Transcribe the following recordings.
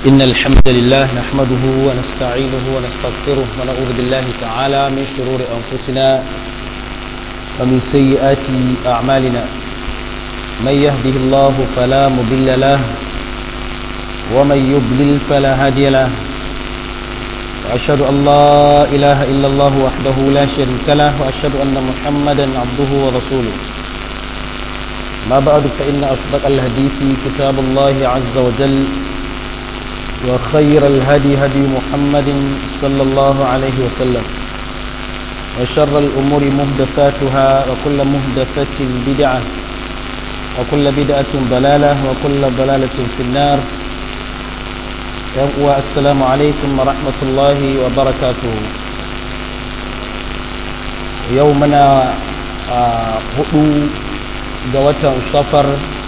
إن الحمد لله نحمده ونستعينه ونستغفره ونعوذ بالله تعالى من شرور أنفسنا ومن سيئات أعمالنا من يهده الله فلا مضل له ومن يضلل فلا هادي له وأشهد أن لا إله إلا الله وحده لا شريك له وأشهد أن محمدا عبده ورسوله ما بعد فإن أصدق الحديث كتاب الله عز وجل وخير الهدي هدي محمد صلى الله عليه وسلم وشر الأمور مهدفاتها وكل مهدفة بدعة وكل بدعة ضلالة وكل ضلالة في النار السلام عليكم ورحمة الله وبركاته يومنا هدو جوة صفر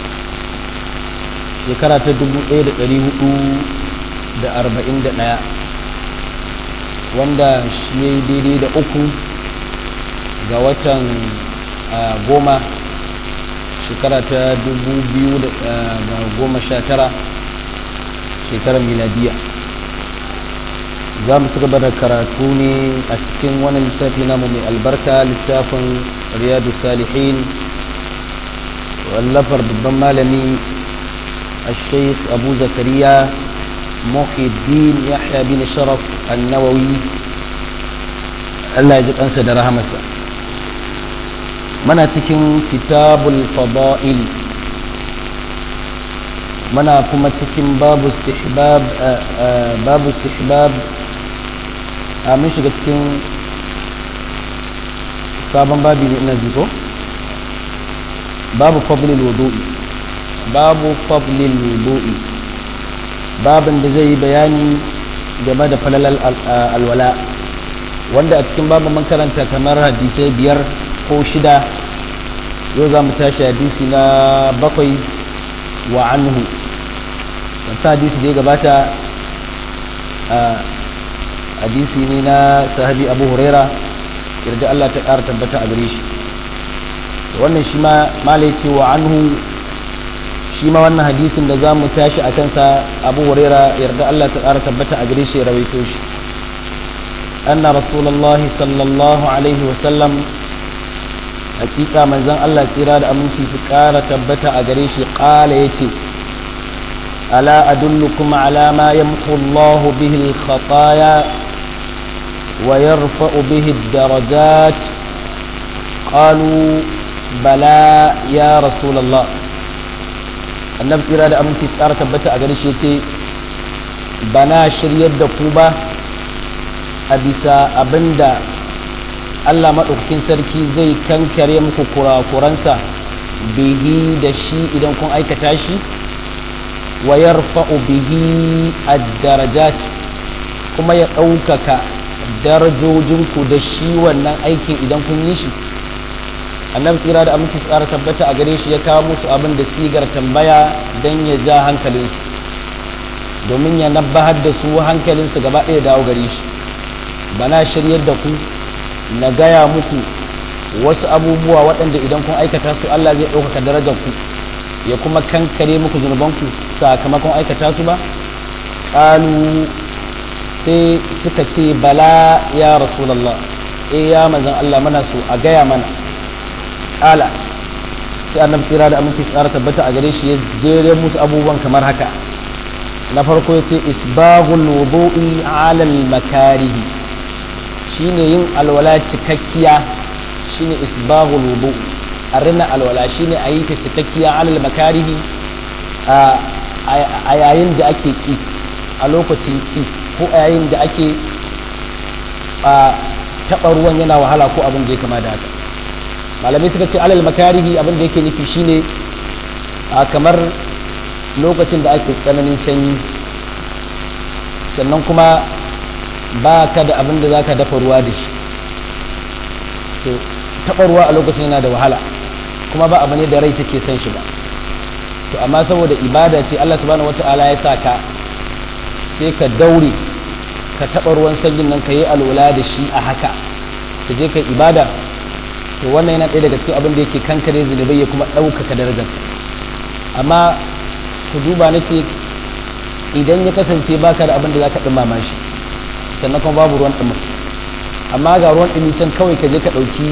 shekara ta dubu ɗaya da ɗari hudu da arba'in da ɗaya wanda shi ya yi daidai da uku ga watan goma shekara ta dubu biyu da goma sha tara shekarar miladiya za mu ci gaba da karatu ne a cikin wani littafi namu mai albarka littafin riyadu salihin wallafar babban malami الشيخ أبو زكريا محي الدين يحيى بن شرف النووي الله يجب أنسى درها مسا منا تكن كتاب الفضائل منا كما تكن باب استحباب آآ آآ باب استحباب من شغل تكن sabon babi ne ina jiko babu fadlil wudu'i babu fablil wudu'i babin da zai yi bayani game da falalal alwala wanda a cikin babin mun karanta kamar hadisai biyar ko shida yau za mu tashi hadisi na bakwai wa anhu wata hadisi da ya gabata hadisi ne na sahabi abu huraira yarda Allah ta ƙara tabbata a gare shi wannan shi ma malai ce wa anhu shi ma wannan hadisin da za mu tashi a kansa abu huraira yarda Allah ta ƙara tabbata a gare shi rawaito shi anna rasulullah sallallahu alaihi wasallam hakika manzon Allah tsira da aminci su ƙara tabbata a gare shi ƙala yace ala adullukum ala ma yamhu Allah bihi al-khataya wa yarfa'u bihi ad-darajat qalu bala ya rasulullah annabi tsira da aminci tsara tabbata a gare shi ce ba na shiryar da ku ba a bisa abinda Allah maɗaukakin sarki zai kankare muku kurakuransa bihi da shi idan kun aikata shi wa yarfa'u bihi ad-darajat kuma ya ɗaukaka darajojinku da shi wannan aikin idan kun yi shi annabi tsira da aminci tsara tabbata a gare shi ya kawo musu abin da sigar tambaya don ya ja hankalinsu domin ya nabbahar da su hankalinsu gaba ɗaya dawo gare shi bana shiryar da ku na gaya muku wasu abubuwa waɗanda idan kun aikata su Allah zai ɗaukaka darajar ku ya kuma kankare muku zunubanku sakamakon aikata su ba ƙalu sai suka ce bala ya rasulallah eh ya manzan Allah mana so a gaya mana kala sai annabi tsira da aminci tsara tabbata a gare shi ya jere musu abubuwan kamar haka na farko ya ce isbaghul wudu'i ala makarihi shine yin alwala cikakkiya shine isbaghul wudu a rina alwala shine a yi ta cikakkiya ala makarihi a yayin da ake ki a lokacin ki ko a yayin da ake taɓa ruwan yana wahala ko abin da ya kama da haka malamai suka ce alal makarihi abin da yake nufi shine a kamar lokacin da ake tsananin sanyi sannan kuma ba ka da abin da za ka dafa ruwa da shi to taɓa ruwa a lokacin yana da wahala kuma ba abu ne da rai take son shi ba to amma saboda ibada ce Allah subhanahu wata'ala ya sa ka sai ka daure ka taɓa ruwan sanyin nan ka yi alwala da shi a haka ka je ka ibada to wannan yana ɗaya daga cikin abin da yake kankare zunubai ya kuma ɗaukaka darajar amma ku duba na ce idan ya kasance baka da abin da zaka dumama shi sannan kuma babu ruwan dumi amma ga ruwan dumi can kawai ka je ka dauki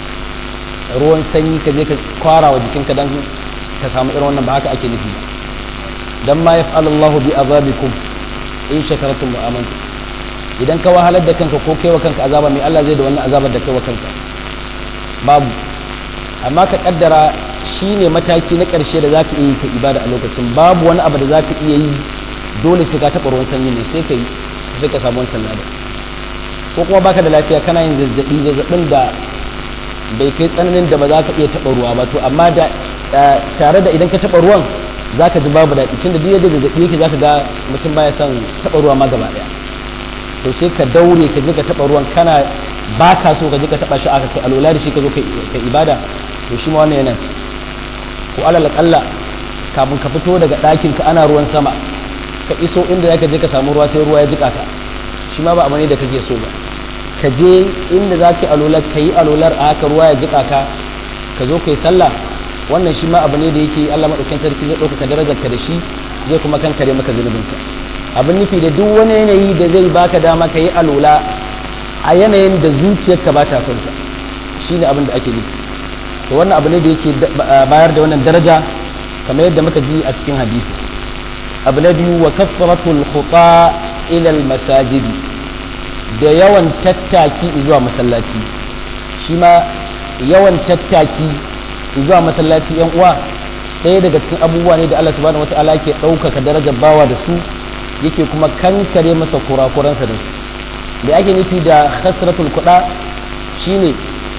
ruwan sanyi ka je ka kwara wa jikinka dan ka samu irin wannan ba haka ake nufi dan ma yaf'alullahu bi azabikum in shakartum wa amantum idan ka wahalar da kanka ko kai wa kanka azaba mai Allah zai da wannan azabar da kai wa kanka babu amma ka kaddara shine mataki na ƙarshe da zaka iya yi ka ibada a lokacin babu wani abu da zaka iya yi dole sai ka taɓa ruwan sanyi ne sai ka yi sai ka samu wancan lada ko kuma baka da lafiya kana yin zazzabi zazzabin da bai kai tsananin da ba za ka iya taɓa ruwa ba to amma da tare da idan ka taɓa ruwan za ka ji babu daɗi tun da duk yadda zazzabi yake za ka ga mutum baya son taɓa ruwa ma gaba ɗaya to sai ka daure ka je ka taɓa ruwan kana ba ka so ka je ka taɓa shi aka kai alola da shi ka zo ka ibada to shi ma wannan yana ko alal kalla kafin ka fito daga ɗakin ka ana ruwan sama ka iso inda zaka je ka samu ruwa sai ruwa ya jika ka shi ma ba abu ne da kake so ba ka je inda za ka yi alolar ka yi alolar a haka ruwa ya jika ka ka zo ka yi sallah wannan shi ma abu ne da yake Allah maɗaukin sarki zai ɗaukaka darajar ka da shi zai kuma kankare maka zunubinka abin nufi da duk wani yanayi da zai baka dama ka yi alola a yanayin da zuciyarka ba ta son ka shi ne abin da ake nufi to wannan abu ne da yake bayar da wannan daraja kamar yadda muka ji a cikin hadisi abu na biyu wa kaffaratul khuta ila masajid da yawan tattaki zuwa masallaci shi ma yawan tattaki zuwa masallaci yan uwa ɗaya daga cikin abubuwa ne da Allah subhanahu wataala ke ɗaukaka darajar bawa da su yake kuma kankare masa kurakuransa da su da ake nufi da khasratul kuɗa shine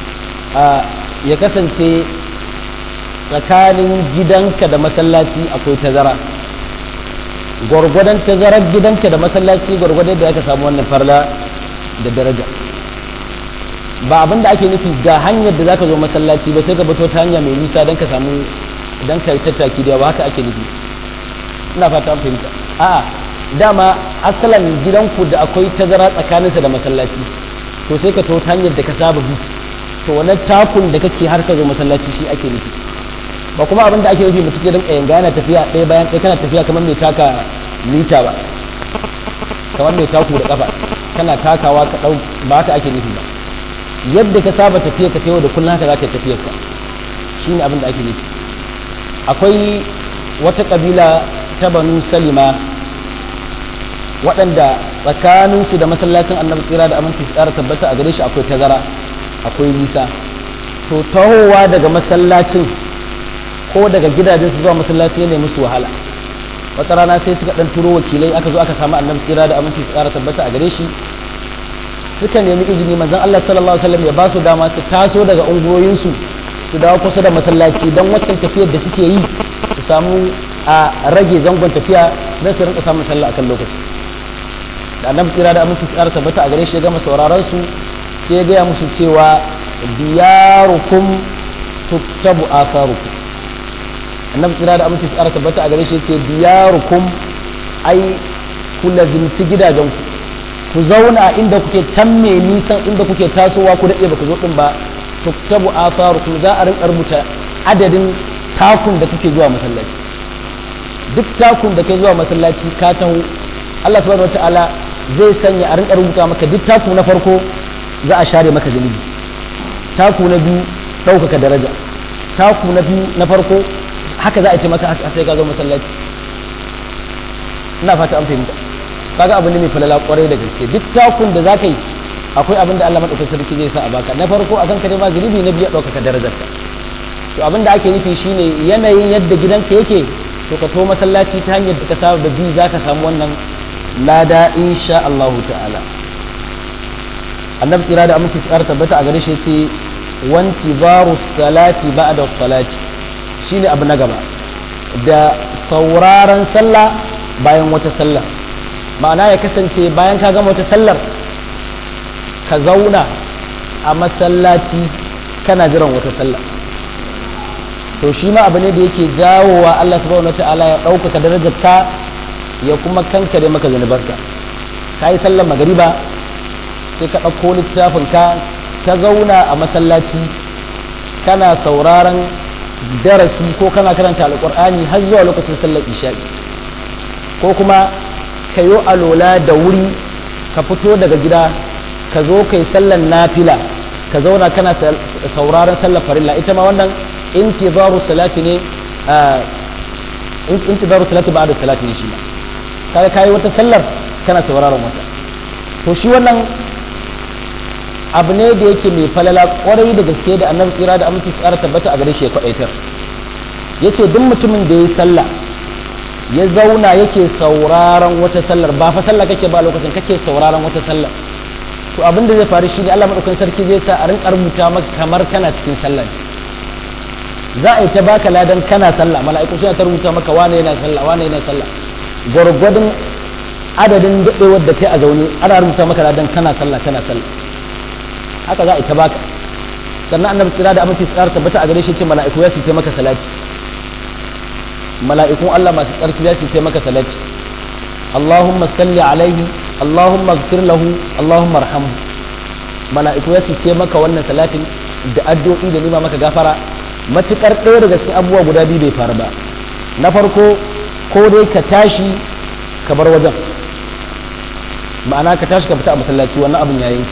ya kasance tsakanin gidanka da masallaci akwai tazara gwargwadon tazarar gidanka da masallaci gwargwadon da aka samu wannan farla da daraja ba abin da ake nufi ga hanyar da zaka zo masallaci ba sai ka fito ta hanya mai nisa don ka samu don ka tattaki da yawa haka ake nufi ina fata fahimta a'a dama asalan gidanku da akwai tazara tsakaninsa da masallaci to sai ka to ta hanyar da ka saba bi to wannan takun da kake har ka zo masallaci shi ake nufi ba kuma abin da ake nufi mutum ya rinka yanga yana tafiya ɗaya bayan ɗaya kana tafiya kamar mai taka mita ba kamar mai taku da kafa kana takawa ka ɗau ba haka ake nufi ba yadda ka saba tafiya ka tayo da kullum haka za ka tafiya ka shi ne abin da ake nufi akwai wata ƙabila ta banu salima waɗanda tsakaninsu da masallacin annabi tsira da aminci su ƙara tabbata a gare shi akwai tazara akwai nisa to tahowa daga masallacin ko daga gidajensu zuwa masallaci ne musu wahala wata rana sai suka dan turo wakilai aka zo aka samu annabi tsira da aminci su ƙara tabbata a gare shi suka nemi izini manzon Allah sallallahu alaihi wasallam ya ba su dama su taso daga ungoyinsu su dawo kusa da masallaci don waccan tafiyar da suke yi su samu a rage zangon tafiya don su rinka samun sallah akan lokaci da annabi tsira da aminci su ƙara tabbata a gare shi ya gama sauraron su sai ya gaya musu cewa diyarukum tuktabu atharukum annabi tsira da aminci tsara tabbata a gare shi ce diyarukum ai ku lazimci gidajenku ku zauna inda kuke can mai nisan inda kuke tasowa ku daɗe baka zo ɗin ba tuktabu atharukum za a rinka rubuta adadin takun da kuke zuwa masallaci duk takun da kai zuwa masallaci ka taho Allah subhanahu wataala zai sanya a rinka rubuta maka duk taku na farko za a share maka zunubi taku na biyu ɗaukaka daraja taku na biyu na farko haka za a ce maka sai ka zo masallaci ina fata an fahimta kaga abin da mai falala kwarai da gaske duk takun da za ka yi akwai abin da Allah madaukakin sarki zai sa a baka na farko akan ka ma zunubi na biyu ɗaukaka darajarka to abin da ake nufi shine yanayin yadda gidanka yake to ka to masallaci ta hanyar da ka saba da bi za ka samu wannan lada insha Allah ta'ala annabi tsira da aminci tsara tabbata a gare shi ce wanti baru salati ba'da salati shine abu na gaba da sauraron sallah bayan wata sallah ma'ana ya kasance bayan ka gama wata sallar ka zauna a masallaci kana jiran wata sallah to shi ma abu ne da yake jawowa Allah subhanahu wata'ala ya ɗaukaka darajar ka ya kuma kankare maka zunubarka ka yi sallar magariba sai ka ɗauko littafin ka ta zauna a masallaci kana sauraron darasi ko kana karanta alƙur'ani har zuwa lokacin sallar isha'i ko kuma ka yi alola da wuri ka fito daga gida ka zo kai sallan nafila ka zauna kana sauraron sallar farilla ita ma wannan intizaru salati ne intizaru salati ba'da salati ne shi ma kaga kai wata sallar kana sauraron wata to shi wannan abu ne da yake mai falala kwarai da gaske da annabi tsira da aminci tsara tabbata a gare shi ya kwadaitar yace duk mutumin da ya yi sallah ya zauna yake sauraron wata sallar ba fa sallah kake ba lokacin kake sauraron wata sallar to abin da zai faru shi ne Allah madaukakin sarki zai sa a rinka rubuta maka kamar kana cikin sallah za a yi ta baka ladan kana sallah mala'iku suna ta rubuta maka wane yana sallah wane yana sallah gwargwadon adadin daɗewar da kai a zaune ana rubuta maka ladan kana sallah kana sallah haka za a yi ta baka sannan annabi tsira da aminci tsara tabbata a gare shi ce mala'iku ya su maka salati mala'ikun Allah masu tsarki za su yi maka salati Allahumma salli alaihi Allahumma gfir lahu Allahumma arhamhu mala'iku ya ce maka wannan salatin da addu'o'i da nima maka gafara matukar ɗaya daga cikin abubuwa guda biyu bai faru ba na farko ko dai ka tashi ka bar wajen ma'ana ka tashi ka fita a masallaci wannan abin yayin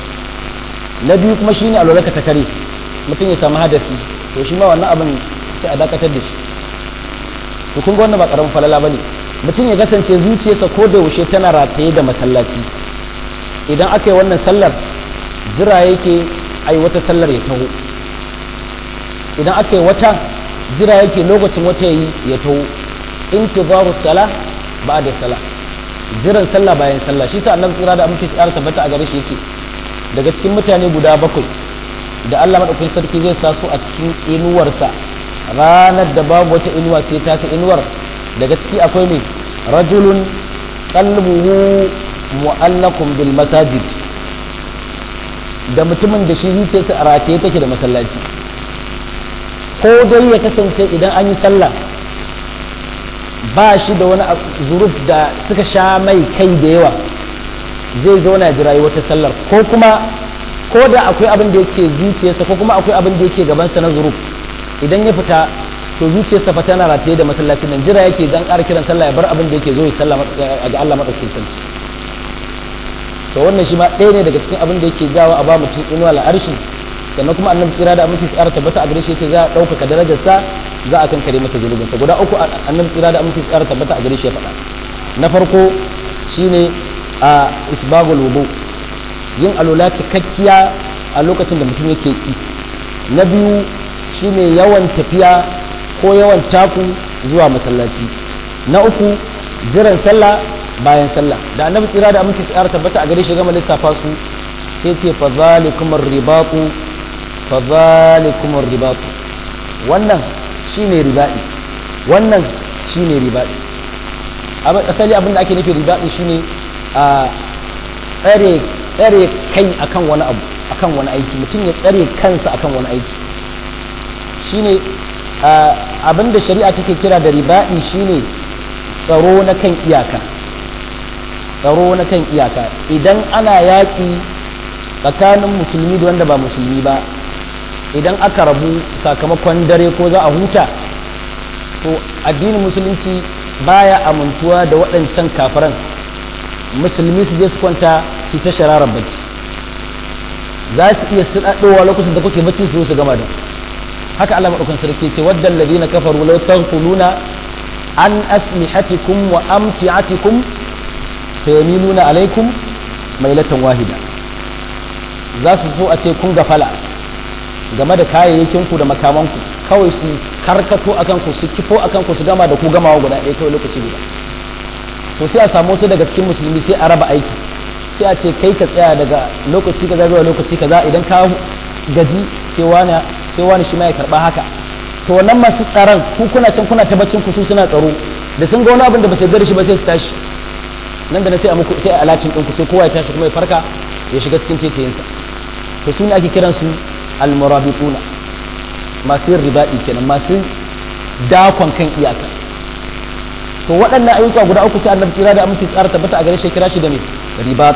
na biyu kuma shine alwala ka ta kare mutum ya samu hadafi to shi ma wannan abin sai a dakatar da shi to kun ga wannan ba karamin falala bane mutum ya kasance zuciyarsa ko da yaushe tana rataye da masallaci idan aka yi wannan sallar jira yake ai wata sallar ya taho idan aka yi wata jira yake lokacin wata yi ya taho intizaru sala ba'da sala jiran sallah bayan sallah shi sa annabi tsira da amince tsara tabbata a gare shi yace daga cikin mutane guda bakwai da Allah madaukakin sarki zai sa su a cikin inuwarsa ranar da babu wata inuwa sai ta ta inuwar daga ciki akwai mai rajulun qalbuhu mu'allaqun bil masajid da mutumin da shi zuciyarsa a rataye take da masallaci ko dai ya kasance idan an yi sallah ba shi da wani zuruf da suka sha mai kai da yawa zai zauna ya jirayi wata sallar ko kuma ko da akwai abin da yake zuciyarsa ko kuma akwai abin da yake gabansa na zuruf idan ya fita to zuciyarsa fa tana rataye da masallacin nan jira yake dan ƙara kiran sallah ya bar abin da yake zo ya sallah ga Allah madaukakin sarki to wannan shi ma ɗaya ne daga cikin abin da yake jawo a ba mutum inuwa al'arshi sannan kuma annabi tsira da aminci tsara tabbata a gare shi yace za a ɗaukaka darajar sa za a kankare masa zunubin sa guda uku annabi tsira da aminci tsara tabbata a gare shi ya faɗa na farko shine a isbagul wudu yin alula cikakkiya a lokacin da mutum yake yi na biyu shine yawan tafiya ko yawan taku zuwa masallaci na uku jiran sallah bayan sallah da annabi tsira da aminci tsara tabbata a gare shi gama lissafa su sai ce fa zalikum ribatu fa zalikum ribatu wannan shine ribai wannan shine ribai asali abin da ake nufi ribai shine a tsare tsare kai akan wani abu akan wani aiki mutum ya tsare kansa akan wani aiki shine abin da shari'a take kira da ribai shine tsaro na kan iyaka tsaro na kan iyaka idan ana yaƙi tsakanin musulmi da wanda ba musulmi ba idan aka rabu sakamakon dare ko za a huta to addinin musulunci baya amintuwa da waɗancan kafiran musulmi su je su kwanta su ta shararar bacci za su iya suɗaɗowa lokacin da kuke bacci su su gama da haka Allah maɗaukan sarki ce wadda alladhina kafaru law taghfuluna an aslihatikum wa amti'atikum fayamiluna alaikum mailatan wahida za su so a ce kun gafala game da kayayyakinku da makamanku kawai su karkato a kanku su kifo a kanku su gama da ku gamawa guda ɗaya kawai lokaci guda to sai a samu wasu daga cikin musulmi sai a raba aiki sai a ce kai ka tsaya daga lokaci kaza zuwa lokaci kaza idan ka gaji sai wani sai wani shi ma ya karba haka to wannan masu tsaron ku kuna can kuna ta baccin ku su suna tsaro da sun ga wani abin da ba sai gari shi ba sai su tashi nan da na sai a muku sai a alatin ɗinku sai kowa ya tashi kuma ya farka ya shiga cikin tetayinsa to su ne ake kiransu almurabituna masu yin ribaɗi kenan masu dakon kan iyaka to waɗannan ayyuka guda uku sai annabi kira da aminci tsara tabbata a gare shi kira shi da me ribat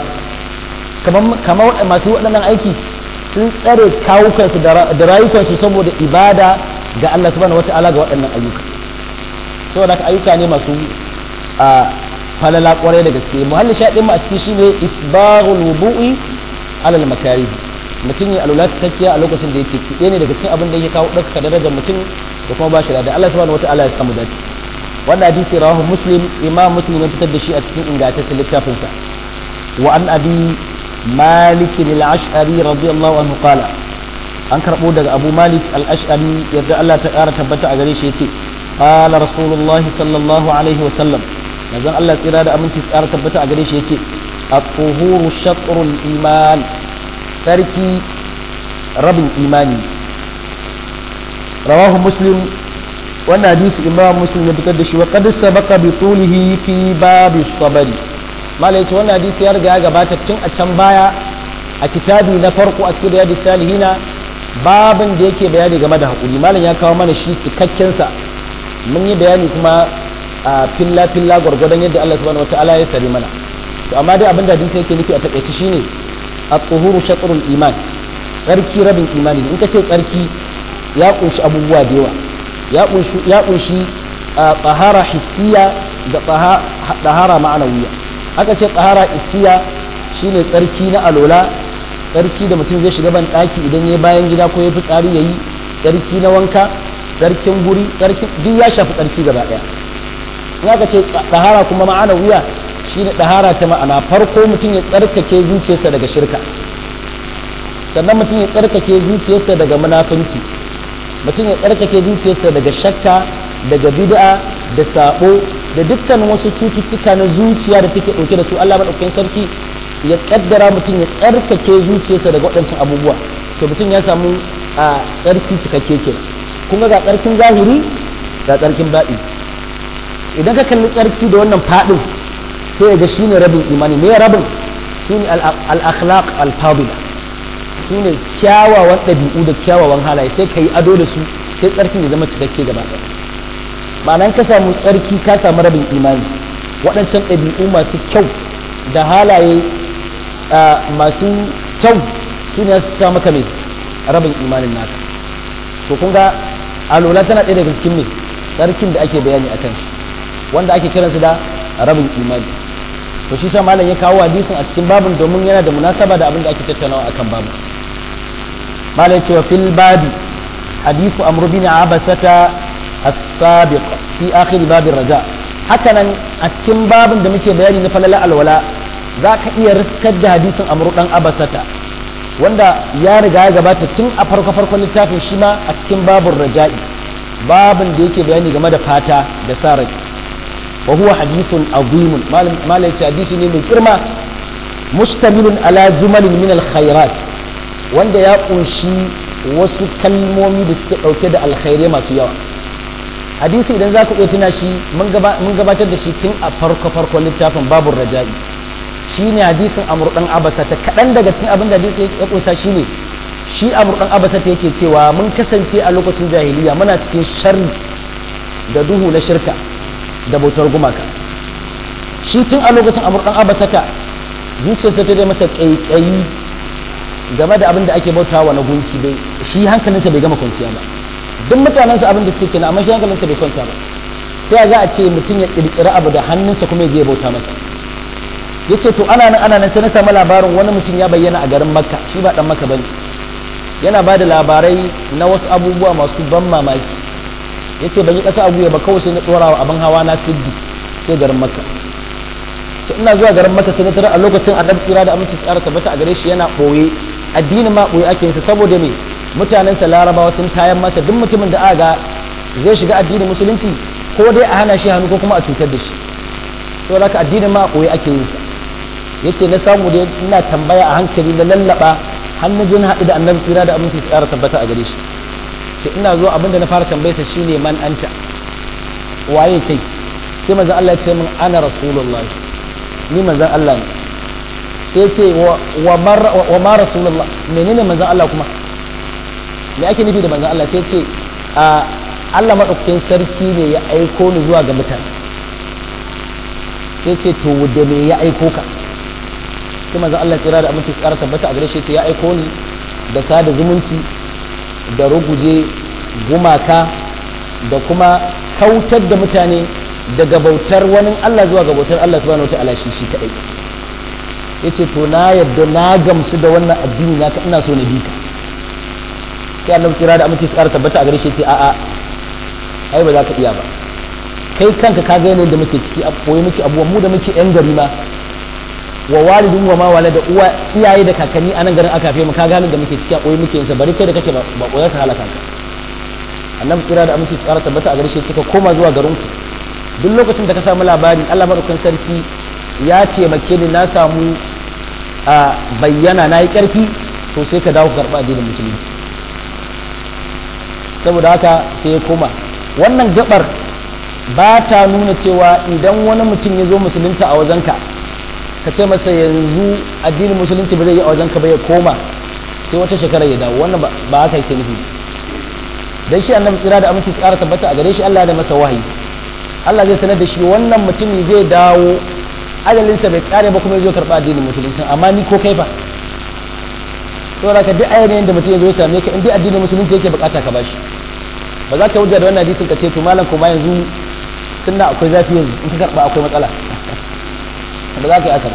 kamar masu waɗannan aiki sun tsare kawukansu da rayukansu saboda ibada ga Allah subhanahu wata'ala ga waɗannan ayyuka saboda haka ayyuka ne masu falala kwarai da gaske muhalli shaɗin mu a ciki shine isbaghul wudu'i alal makarih mutum ya alula cikakkiya a lokacin da yake kiɗe ne daga cikin abin da yake kawo ɗaukaka darajar mutum da kuma ba shi da Allah subhanahu wataala ya samu dace wannan hadisi rawahu muslim imam muslim ya fitar da shi a cikin ingantaccen littafinsa wa an abi malik al-ash'ari radiyallahu anhu qala an karbo daga abu malik al-ash'ari yadda Allah ta ƙara tabbata a gare shi yace qala rasulullah sallallahu alaihi wa sallam manzon Allah tsira da aminci ƙara tabbata a gare shi yace at-tuhuru shatrul iman sarki rabin imani rawahu muslim wannan hadisi imam muslim ya fitar da shi wa qad sabaqa bi tulihi fi babi sabari malai ce wannan hadisi ya riga ya gabata tun a can baya a kitabi na farko a cikin riyadus salihina babin da yake bayani game da hakuri malam ya kawo mana shi cikakken sa mun yi bayani kuma a filla filla gwargwadon yadda Allah subhanahu wataala ya sari mana to amma dai abin da hadisi yake nufi a takaice shine at-tuhuru shatrul iman tsarki rabin imani in ka ce tsarki ya kunshi abubuwa da yawa ya kunshi tsahara hissiya da tsahara ma'anawiya haka ce tsahara hissiya shine tsarki na alola tsarki da mutum zai shiga ban ɗaki idan ya bayan gida ko ya fi tsari ya yi tsarki na wanka tsarkin guri duk ya shafi tsarki gaba ɗaya in aka ce tsahara kuma ma'anawiya shine tsahara ta ma'ana farko mutum ya tsarkake zuciyarsa daga shirka sannan mutum ya tsarkake zuciyarsa daga munafunci mutum ya tsarkake zuciyarsa daga shakka daga bid'a da sabo da dukkan wasu cututtuka na zuciya da take dauke da su Allah madaukakin sarki ya kaddara mutum ya tsarkake zuciyarsa daga waɗancan abubuwa to mutum ya samu a tsarki cikakke ke kun ga tsarkin zahiri ga tsarkin baɗi idan ka kalli tsarki da wannan faɗin sai ga shine rabin imani me rabin shine al-akhlaq al-fadila su ne kyawawan ɗabi'u da kyawawan halaye sai ka yi ado da su sai tsarkin ya zama cikakke gaba ɗaya ma'anan ka samu tsarki ka samu rabin imani waɗancan ɗabi'u masu kyau da halaye masu kyau su ne su cika maka mai rabin imanin naka to kun ga alola tana ɗaya daga cikin mai tsarkin da ake bayani a kan shi wanda ake kiransu da rabin imani to shi sa malam ya kawo hadisin a cikin babin domin yana da munasaba da abin da ake tattaunawa akan babin malam cewa fil babi hadithu amr bin abasata as-sabiq fi akhir babin raja hakanan a cikin babin da muke bayani na falala alwala za ka iya riskar da hadisin amr dan abasata wanda ya riga ya gabata tun a farko farkon littafin shi ma a cikin babin raja'i babin da yake bayani game da fata da sa rai وهو حديث عظيم ما ليس حديث من كرمة مشتمل على جمل من الخيرات wanda ya kunshi wasu kalmomi da suke ɗauke da alkhairai masu yawa hadisi idan za ku iya tuna shi mun gabatar da shi tun a farko farkon littafin babur raja'i shi ne hadisin amur ɗan abasa ta kaɗan daga cikin abin da hadisi ya kunsa shi ne shi amur ɗan abasa ta yake cewa mun kasance a lokacin jahiliya muna cikin sharri da duhu na shirka da bautar gumaka shi tun a lokacin amurkan abasaka zuciyarsa ta dai masa ƙaiƙayi game da abin da ake bautawa na gunki dai shi hankalinsa bai gama kwanciya ba duk mutanensa abin da suke kenan amma shi hankalinsa bai kwanta ba ta za a ce mutum ya ƙirƙiri abu da hannunsa kuma ya je bauta masa ya ce to ana nan ana nan sai na samu labarin wani mutum ya bayyana a garin makka shi ba dan makka bane yana ba da labarai na wasu abubuwa masu ban mamaki ya ce ban yi ƙasa abu ba kawai sai na ɗora wa abin hawa na siddi sai garin makka sai ina zuwa garin makka sai na tarar a lokacin annabi tsira da aminci tsara tabbata a gare shi yana ɓoye addinin ma ɓoye ake yinsa saboda me mutanensa larabawa sun tayan masa duk mutumin da aga zai shiga addinin musulunci ko dai a hana shi hannu ko kuma a cutar da shi saboda haka addinin ma ɓoye ake yinsa ya ce na samu dai ina tambaya a hankali na lallaɓa har na je na haɗu da annabi tsira da aminci tsara tabbata a gare shi sai ina zo abinda na fara tambayarsa shine man anta waye kai sai manzon Allah ya ce min ana rasulullah ni manzon Allah ne sai ce wa ma rasulullah menene manzon Allah kuma me ake nufi da manzon Allah sai ce a Allah madaukakin sarki ne ya aiko ni zuwa ga mutane sai ce to da me ya aiko ka sai manzon Allah tsira da aminci tsara tabbata a gare shi ce ya aiko ni da sada zumunci da ruguje gumaka da kuma kautar da mutane daga bautar wani Allah zuwa ga bautar Allah subhanahu wataala shi shi kadai yace to na yadda na gamsu da wannan addini na ka ina so na bi ka sai annabi kira da amince tsara tabbata a gare shi yace a'a ai ba za ka iya ba kai kanka ka ga yanayin da muke ciki a koyi muke abubuwan mu da muke yan gari ma wa walidin wa ma wala da uwa iyaye da kakanni a nan garin aka fi mu ka gane da muke ciki a koyi muke yin sa bari kai da kake ba koyar sa halaka ka annabi kira da amince tsara tabbata a gare shi ka koma zuwa garin ku duk lokacin da ka samu labari Allah madaukakin sarki ya taimake ni na samu a bayyana na yi karfi to sai ka dawo karɓa addinin musulunci saboda haka sai ya koma wannan gabar ba ta nuna cewa idan wani mutum ya zo musulunta a wajenka ka ce masa yanzu addinin musulunci ba zai yi a wajenka ba ya koma sai wata shekara ya dawo wannan ba haka yake nufi dan shi annabi tsira da aminci tsara tabbata a gare shi Allah da masa wahayi Allah zai sanar da shi wannan mutumi zai dawo ajalinsa bai kare ba kuma ya zo karɓa addinin musulunci amma ni ko kai fa saboda ka duk ayyanayin da mutum ya zo ya same ka in dai addinin musulunci yake bukata ka bashi ba za ka hujja da wannan hadisin ka ce to malam kuma yanzu sunna akwai zafi yanzu in ka karɓa akwai matsala ba za ka yi haka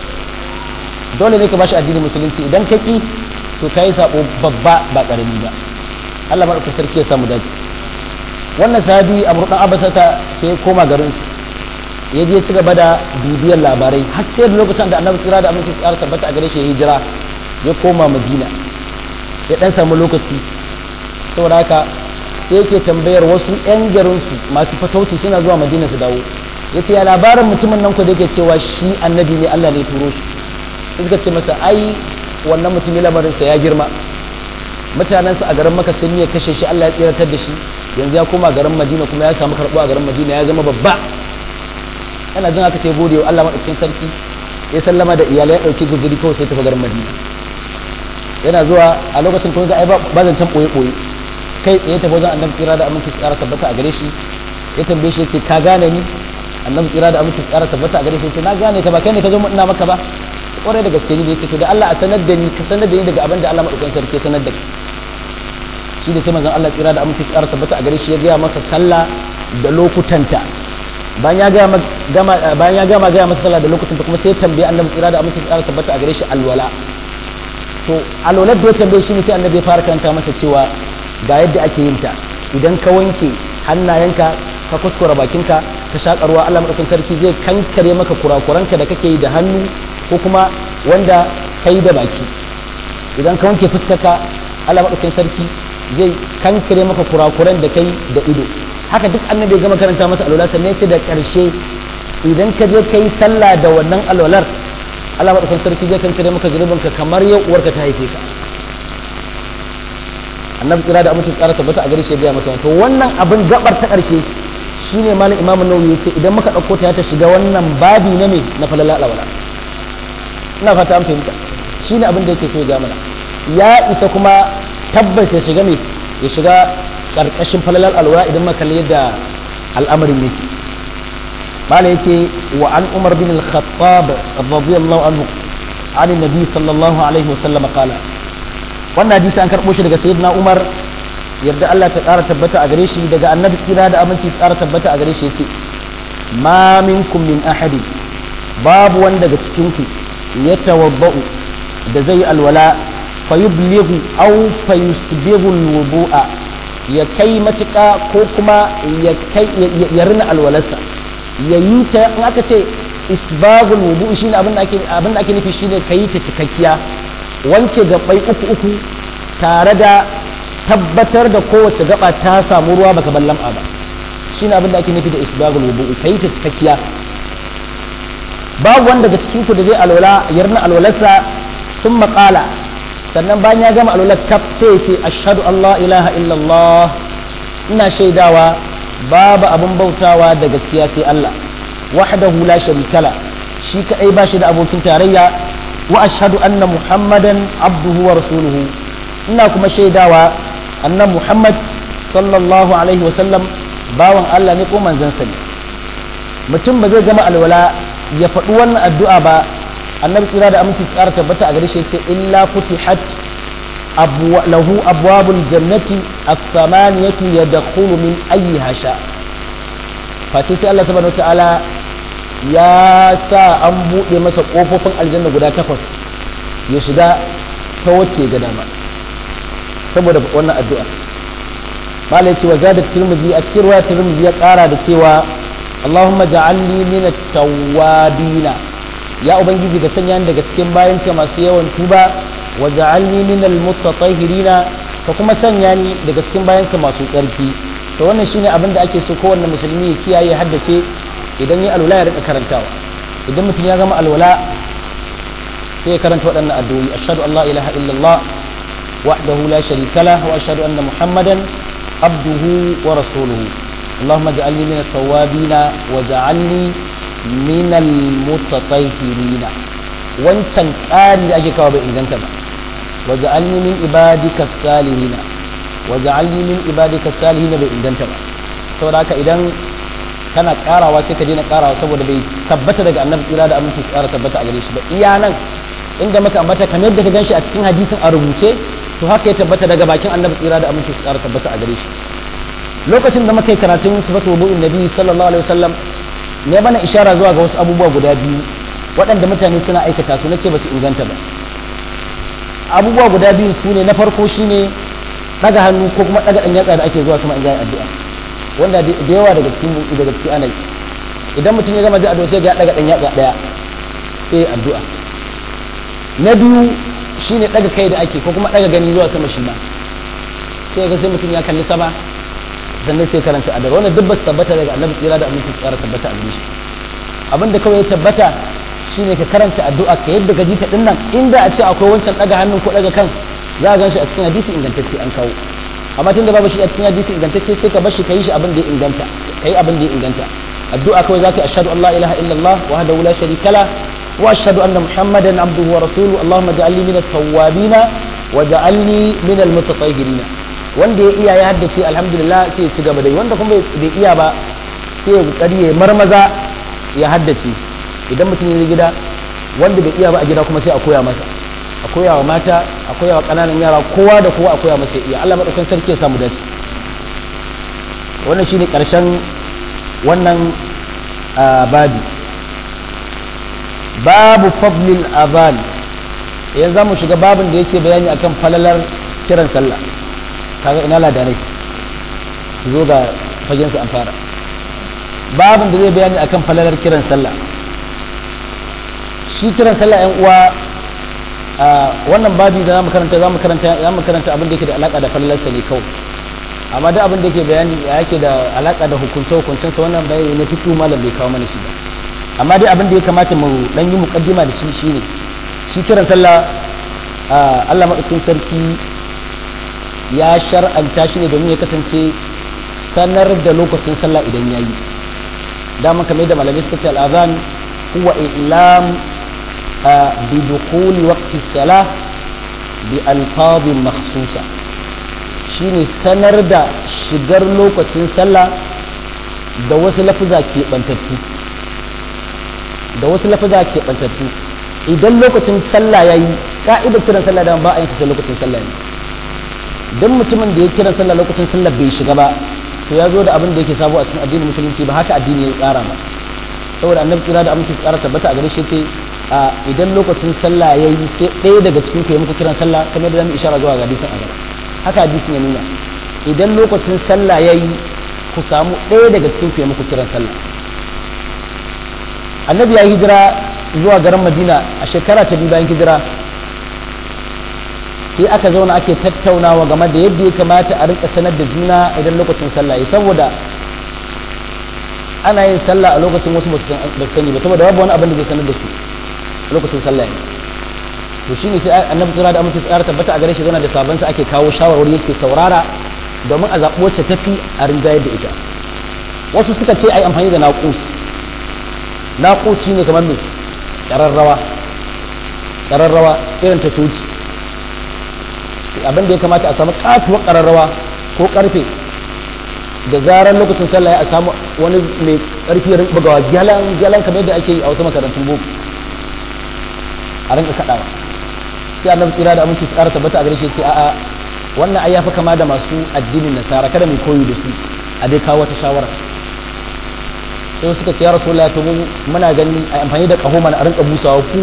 dole ne ka bashi addinin musulunci idan ka ki to ka yi sabo babba ba karami ba Allah maɗaukakin sarki ya samu dace wannan sahabi a murɗan abasata sai ya koma garin ya je ci gaba da bibiyar labarai har sai da lokacin da annabi tsira da aminci tsara tabbata a gare shi ya hijira ya koma madina ya dan samu lokaci saboda haka sai yake tambayar wasu yan garinsu masu fatauci suna zuwa madina su dawo ya ce ya labarin mutumin nan ku da yake cewa shi annabi ne allah ne turo shi sai suka ce masa ai wannan mutum ne lamarinsa ya girma mutanensa a garin maka sun ya kashe shi allah ya tsiratar da shi yanzu ya koma garin madina kuma ya samu karɓo a garin madina ya zama babba yana jin haka sai gode wa Allah madaukakin sarki ya sallama da iyalai ya dauki guzuri kawai sai tafi garin Madina yana zuwa a lokacin kun ga ai ba zan can boye boye kai tsaye tafi wajen annabi tsira da aminci tsara tabbata a gare shi ya tambaye shi ya ce ka gane ni annabi tsira da aminci tsara tabbata a gare shi ya ce na gane ka ba kai ne ka zo ina maka ba kwarai da gaske ni da ya ce to da Allah a sanar da ni ka sanar da ni daga abin da Allah madaukakin sarki ya sanar da kai shi da sai manzon Allah tsira da aminci tsara tabbata a gare shi ya gaya masa sallah da lokutanta bayan ya gama bayan ya gama gaya masa sallah da lokutanta kuma sai ya tambaye annabi tsira da aminci tsara tabbata a gare shi alwala to alwalar da ya tambaye shi ne sai annabi ya fara karanta masa cewa ga yadda ake yin ta idan ka wanke hannayenka ka kuskura bakinka ka shaƙa ruwa Allah madaukakin sarki zai kankare maka kurakuranka da kake yi da hannu ko kuma wanda kai da baki idan ka wanke fuskarka Allah madaukakin sarki zai kankare maka kurakuran da kai da ido haka duk annabi gama karanta masa alwala sannan ce da karshe idan ka je kai sallah da wannan alwalar Allah madaukakin sarki zai kankare maka zunubinka kamar yau uwarka ta haife ka annabi tsira da amince tsara tabbata a gare shi ya masa to wannan abin gabar ta karshe shine malam imamu nawawi yace idan muka dauko ta ta shiga wannan babi na me na falala alwala ina fata an fahimta shine abin da yake so ya mana ya isa kuma tabbas ya shiga me ya shiga karkashin falalar alwala idan muka kalli yadda al'amarin yake mala yace wa an umar bin al-khattab radiyallahu anhu an nabi sallallahu alaihi wasallam qala wannan hadisi an karbo shi daga sayyidina umar yadda Allah ta ƙara tabbata a gare shi daga annabi tsira da aminci ƙara tabbata a gare shi yace ma minkum min ahadi babu wanda daga cikin ku ya tawabba'u da zai alwala fa yublighu aw fa yusbighu alwudu'a ya kai matuƙa ko kuma ya kai ya rina alwalarsa ya yi ta in aka ce isbagul wudu shine abin da ake abin da ake nufi shine kai ta cikakkiya wanke gabai uku uku tare da tabbatar da kowace gaba ta samu ruwa baka ballam ba shine abin da ake nufi da isbagul wudu kai ta cikakkiya babu wanda daga cikin ku da zai alwala yarna alwalarsa sun maƙala sannan bayan ya gama alwalar kaf sai ya ce ashhadu an la ilaha illallah ina shaidawa babu abin bautawa da gaskiya sai Allah wahdahu la sharikala shi kadai ba shi da abokin tarayya wa ashhadu anna muhammadan abduhu wa rasuluhu ina kuma shaidawa anna muhammad sallallahu alaihi wa sallam bawan Allah ne ko manzon sa ne mutum ba zai gama alwala ya faɗi wannan addu'a ba annabi tsira da aminci tsara tabbata a gare shi ce illa futihat lahu abwabul jannati as-samaniyatu yadkhulu min ayyiha sha face sai Allah subhanahu wataala ya sa an buɗe masa ƙofofin aljanna guda takwas ya shiga ta wacce ga dama saboda wannan addu'a malai cewa zadat tirmidhi a cikin ruwa tirmidhi ya ƙara da cewa Allahumma ja'alni min at-tawwabina ya ubangiji ka sanya ni daga cikin bayanka masu yawan tuba wa ja'alni min al-mutatahhirina ka kuma sanya ni daga cikin bayanka masu tsarki to wannan shine abin da ake so kowanne musulmi ya kiyaye haddace idan ya alwala ya rika karantawa idan mutum ya gama alwala sai ya karanta waɗannan addu'o'i ashhadu an la ilaha illallah wahdahu la sharika lah wa ashhadu anna muhammadan abduhu wa rasuluhu اللهم اجعلني من التوابين واجعلني من المتطهرين wancan ƙari da ake kawo bai inganta ba waja'alni min ibadika salihina waja'alni min ibadika salihina bai inganta ba saboda haka idan kana karawa sai ka daina karawa saboda bai tabbata daga annabi tsira da aminci tsara tabbata a gare shi ba iya nan inda maka ambata kamar yadda ka ganshi a cikin hadisin a rubuce to haka ya tabbata daga bakin annabi tsira da aminci tsara tabbata a gare shi lokacin da muka yi karatun sifatu wudu'in nabi sallallahu alaihi wasallam ne bana ishara zuwa ga wasu abubuwa guda biyu waɗanda mutane suna aikata su nace ba su inganta ba abubuwa guda biyu su ne na farko shine daga hannu ko kuma daga ɗan yatsa da ake zuwa sama in zai addu'a wanda da yawa daga cikin daga ciki ana yi idan mutum ya gama zai addu'a sai ya daga ɗan yatsa ɗaya sai addu'a na biyu shine daga kai da ake ko kuma daga gani zuwa sama shi ma sai ga sai mutum ya kalli sama sannan sai karanta addu'a wannan duk ba su tabbata daga annabi tsira da aminci tsara tabbata a gare shi abinda kawai ya tabbata shine ka karanta addu'a ka yadda ka ji ta dinnan inda a ce akwai wancan daga hannun ko daga kan za a gan shi a cikin hadisi ingantacce an kawo amma tunda babu shi a cikin hadisi ingantacce sai ka bar shi ka yi shi abin da ya inganta ka yi abin da ya inganta addu'a kawai zaka ashhadu an la ilaha illallah wahdahu la sharika la wa ashhadu anna muhammadan abduhu wa rasuluhu allahumma ja'alni min at-tawwabin wa ja'alni min al-mutatahhirin wanda ya iya ya haddace alhamdulillah sai ya ci gaba da wanda kuma bai iya ba sai ya kokari ya marmaza ya haddace idan mutum ya gida wanda bai iya ba a gida kuma sai a koya masa a koya wa mata a koya wa ƙananan yara kowa da kowa a koya masa iya Allah madaukakin sarki ya samu dace wannan shine ƙarshen wannan babi babu fadlil azan yanzu za mu shiga babin da yake bayani akan falalar kiran sallah kaga ina ladanai su zo ga fagen su an fara babin da zai bayani akan falalar kiran sallah shi kiran sallah yan uwa wannan babi da zamu karanta zamu karanta zamu karanta abin da yake da alaka da falalarsa ne kawai amma da abin da yake bayani yake da alaka da hukunce hukuncen sa wannan bayani na fitu malam bai kawo mana shi ba amma dai abin da ya kamata mu dan yi muqaddima da shi shine shi kiran sallah Allah madaukakin sarki ya shar'anta shi ne domin ya kasance sanar da lokacin sallah idan yayi daman kamar da malamai suka ce al'azan huwa ilam بدخول وقت الصلاة بألفاظ مخصوصة shine sanar da shigar lokacin sallah da wasu lafuza keɓantattu da wasu lafuza keɓantattu idan lokacin sallah ya yi ka'idar kiran sallah da ba a yin sai lokacin sallah ne don mutumin da ya kiran sallah lokacin sallah bai shiga ba to ya zo da abin da yake sabo a cikin addinin musulunci ba haka addini ya tsara ba saboda annabi kira da aminci tsara tabbata a gare shi ce a idan lokacin sallah ya yi sai ɗaya daga cikin ku ya muku kiran sallah kamar da zamu ishara zuwa ga hadisin a gaba haka hadisin ya nuna idan lokacin sallah ya yi ku samu ɗaya daga cikin ku ya muku kiran sallah annabi ya hijira zuwa garin madina a shekara ta biyu bayan hijira sai aka zauna ake tattaunawa game da yadda ya kamata a rinka sanar da juna idan lokacin sallah ya saboda ana yin sallah a lokacin wasu ba su sani ba saboda babu wani abin da zai sanar da su lokacin sallah ne to shine sai annabi tsira da amince tsara tabbata a gare shi zana da sabon sa ake kawo shawarwari yake saurara domin a zaɓi wacce tafi a rinjayar da ita wasu suka ce ai amfani da naqus naqus shine kamar me ƙararrawa ƙararrawa irin ta coci abin da ya kamata a samu katuwar ƙararrawa ko ƙarfe da zarar lokacin sallah ya samu wani mai ƙarfi rin bugawa gyalan gyalan kamar yadda ake yi a wasu makarantun boko a rinka kaɗawa sai annabi tsira da aminci tsara tabbata a gare shi ce a'a wannan ai yafi kama da masu addinin nasara kada mai koyi da su a dai kawo wata shawara sai suka ce ya rasulullah to mu muna ganin a amfani da kaho mana a rinka busawa ku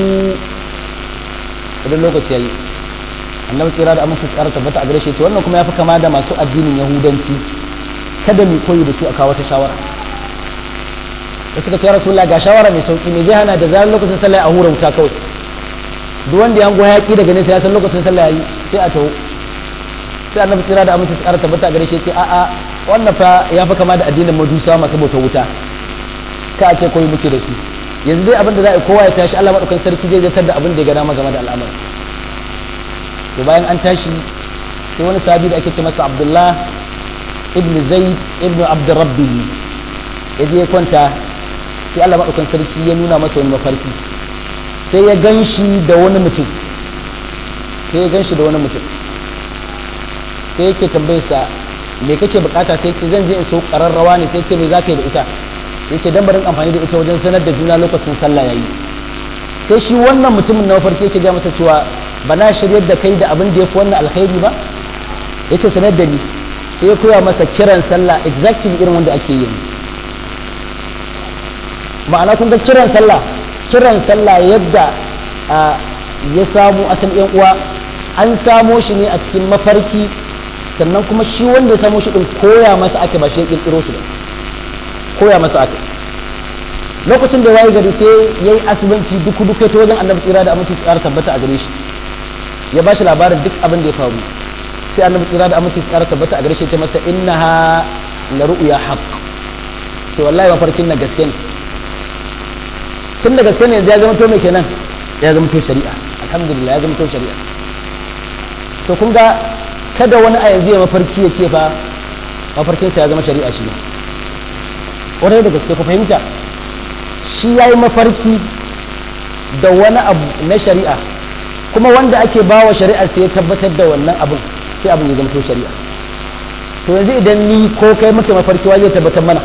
idan lokaci yayi annabi kira da amince tsara tabbata a gare shi ce wannan kuma yafi kama da masu addinin yahudanci kada mu koyi da su a kawo ta shawara da suka ce rasulullah ga shawara mai sauki me zai hana da zarar lokacin sallah a hura wuta kawai duk wanda ya hango hayaki daga nesa ya san lokacin sallah yayi sai a taho sai annabi kira da amince tsara tabbata a gare shi ce a a wannan fa ya fi kama da addinin majusa masu bauta wuta ka ce koyi muke da su yanzu dai abin da za a kowa ya tashi Allah madaukakin sarki zai zartar da abin da ya gana game da al'amari to bayan an tashi sai wani sahabi da ake ce masa Abdullah ibn Zaid ibn Abd Rabbi ya je ya kwanta sai Allah madaukakin sarki ya nuna masa wani mafarki sai ya ganshi da wani mutum sai ya ganshi da wani mutum sai yake tambayarsa me kake bukata sai ce zan je in so kararrawa ne sai ce me zaka yi da ita ya ce barin amfani da ita wajen sanar da juna lokacin sallah yayi sai shi wannan mutumin na mafarki yake ga masa cewa ba na shiryar da kai da abin da ya fi wannan alkhairi ba ya ce sanar da ni sai ya koya masa kiran sallah exactly irin wanda ake yi ma'ana kun ga kiran sallah kiran sallah yadda ya samu asali yan uwa an samo shi ne a cikin mafarki sannan kuma shi wanda ya samo shi din koya masa ake ba shi ya kirkiro shi ba koya masa aka lokacin da waye gari sai ya yi asibanci duk duk ta wajen annabi tsira da aminci tsara tabbata a gare shi ya ba shi labarin duk abin da ya faru sai annabi tsira da aminci tsara tabbata a gare shi ya ce masa innaha la ru'ya haqq sai wallahi mafarkin na gaske ne tun da gaske ne ya zama to mai kenan ya zama to shari'a alhamdulillah ya zama to shari'a to kun ga kada wani a yanzu ya mafarki ya ce fa mafarkinsa ya zama shari'a shi ne ƙwarai da gaske ku fahimta shi ya yi mafarki da wani abu na shari'a kuma wanda ake ba wa shari'a sai ya tabbatar da wannan abin sai abin ya zama to shari'a to yanzu idan ni ko kai muke mafarki wa zai tabbatar mana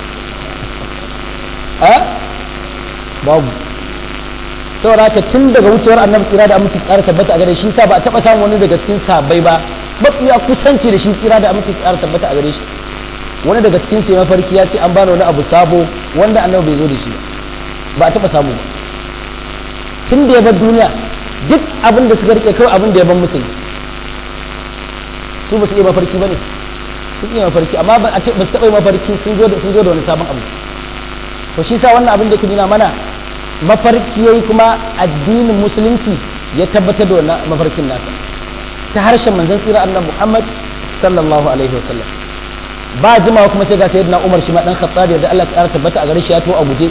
a babu saboda haka tun daga wucewar annabi tsira da aminci tsara tabbata a gare shi sa ba a taba samun wani daga cikin sabai ba mafiya kusanci da shi tsira da aminci tsara tabbata a gare shi wani daga cikin sai mafarki ya ce an bani wani abu sabo wanda annabi bai zo da shi ba a taba samu ba tun da ya bar duniya duk abin da suka rike kawai abin da ya ban musu su ba su iya mafarki ba ne sun iya mafarki amma ba su taɓa yi mafarki sun zo da wani sabon abu to shi sa wannan abin da ke nuna mana mafarki yayi kuma addinin musulunci ya tabbatar da wannan mafarkin nasa ta harshen manzon tsira annabi Muhammad sallallahu alaihi wasallam ba jimawa kuma sai ga sayyidina Umar shi ma dan Khattab da Allah ya tabbata a gare shi ya to a guje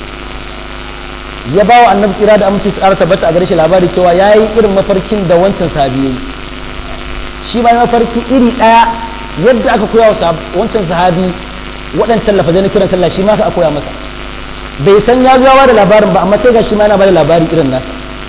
ya bawa annabi tsira da aminci tsara tabbata a gare shi labari cewa yayi irin mafarkin da wancan sahabi yayi shi ma mafarki iri daya yadda aka koya wa wancan sahabi waɗancan lafazai na kiran sallah shi ma aka koya masa bai san ya zuwa da labarin ba amma sai ga shi ma yana bada labari irin nasa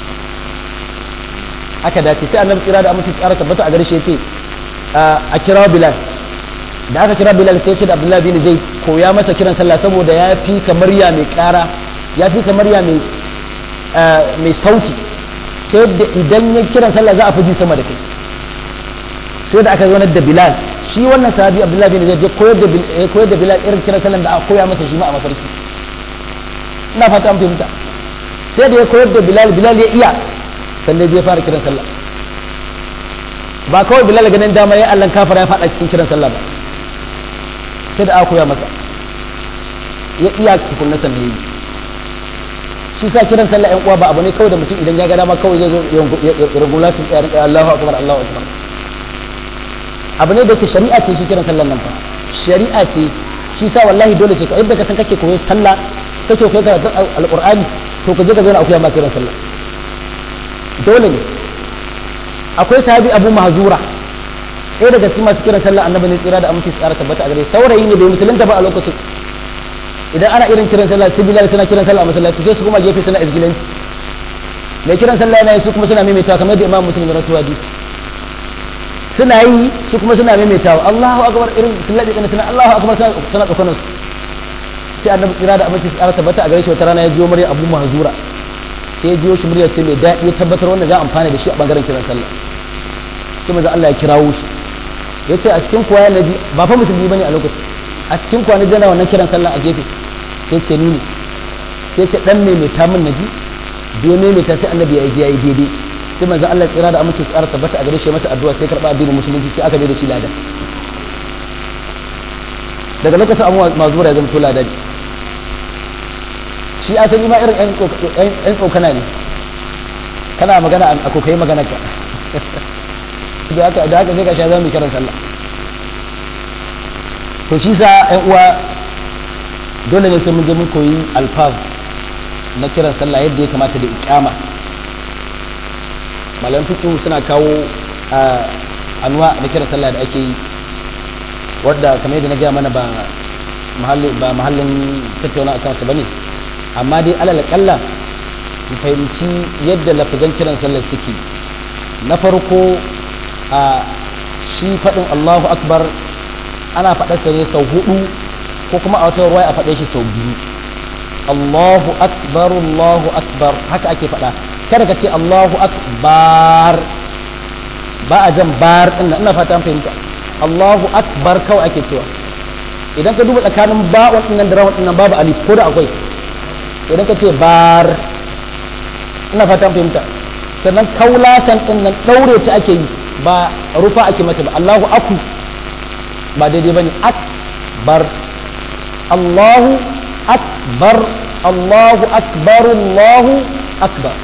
aka dace sai annabi kira da amince tsara tabbata a gare shi yace a kira bilal da aka kira bilal sai ce da abdullahi bin zai koya masa kiran sallah saboda ya fi kamar ya mai kara ya fi kamar ya mai mai sauti ta yadda idan ya kiran sallah za a fi ji sama da kai sai da aka zaunar da bilal shi wannan sahabi abdullahi bin zai koyar da koyar da bilal irin kiran sallah da aka koya masa shi ma a mafarki ina fata an fahimta sai da ya koyar da bilal bilal ya iya sannan zai fara kiran sallah ba kawai bilal ganin dama ya allan kafara ya fada cikin kiran sallah ba sai da aka koya masa ya iya tukunna sannan yayi shi sa kiran sallah yan uwa ba abu ne kawai da mutum idan ya ga dama kawai zai zo ya rungula su ya rinka Allahu akbar Allahu akbar abu ne da ke shari'a ce shi kiran sallan nan fa shari'a ce shi sa wallahi dole sai ka yadda ka san kake koyon sallah kake koyon karatun alqur'ani to ka je ka zauna akuya ma kiran sallah dole ne akwai sahabi abu mahzura ɗaya daga cikin masu kiran sallah annabi ne tsira da aminci tsara tabbata a gare saurayi ne bai musulunta ba a lokacin idan ana irin kiran sallah sai bilal suna kiran sallah a masallaci sai su kuma gefe suna izgilanci mai kiran sallah yana yi su kuma suna maimaitawa kamar da imam muslim ya rawaito hadisi suna yi su kuma suna maimaitawa Allahu akbar irin sun laɗe kana suna Allahu akbar suna tsokanar su sai annabi tsira da aminci tsara tabbata a gare shi wata rana ya jiyo murya abu mahzura sai ya jiyo shi murya ce mai daɗi ya tabbatar wannan za a amfana da shi a bangaren kiran sallah sai maza Allah ya kirawo shi ya ce a cikin kuwa ya naji ba fa musulmi bane a lokacin a cikin kuwa na jana wannan kiran sallah a gefe sai ce ni ne sai ce dan maimaita min naji da ya maimaita sai annabi ya yi ya yi daidai sai manzo Allah tsira da amince tsara tabbata a gare shi masa addu'a sai karba addinin musulunci sai aka bai da shi ladan daga lokacin abu mazura ya zama to ladan shi asali ma irin yan tsokana ne kana magana a kokai magana ka da haka da haka sai ka sha zama kiran sallah to shi sa yan uwa dole ne sai mun je mun koyi alfaz na kiran sallah yadda ya kamata da iqama malaman fiqh suna kawo anwa na kiran sallah da ake yi wadda kamar yadda na gaya mana ba mahallin ba mahallin tattauna akan su bane amma dai alal kalla mu fahimci yadda lafazan kiran sallar suke na farko a shi faɗin Allahu akbar ana faɗarsa ne sau hudu ko kuma a wata ruwaya a faɗe shi sau biyu Allahu akbar Allahu akbar haka ake faɗa kada ka ce Allahu akbar ba a jan bar ɗin ina fata fahimta Allahu akbar kawai ake cewa idan ka duba tsakanin ba'un ɗin nan da rawun ɗin nan babu alif ko da akwai idan ka ce bar ina fatan fahimta sannan kaulasan din nan daure ta ake yi ba rufa ake mata ba Allahu aku ba daidai bane akbar Allahu akbar Allahu akbar Allahu akbar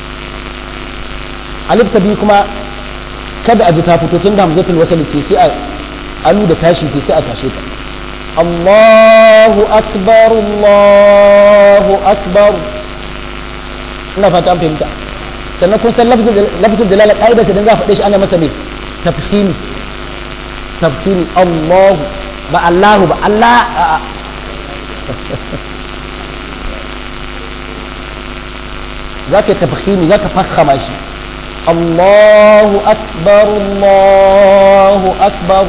alif ta biyu kuma kada a ji ta fito tun da hamzatul wasal ce sai a alu da tashi ce sai a tashe ta Allahu akbar Allahu akbar ina fata an fahimta sannan kun san lafzul jalala ƙa'ida sai dan za a faɗe shi ana masa mai tafhimi tafhimi Allahu ba Allahu ba Allah a'a za ka tafhimi za ka fakhama shi Allahu akbar Allahu akbar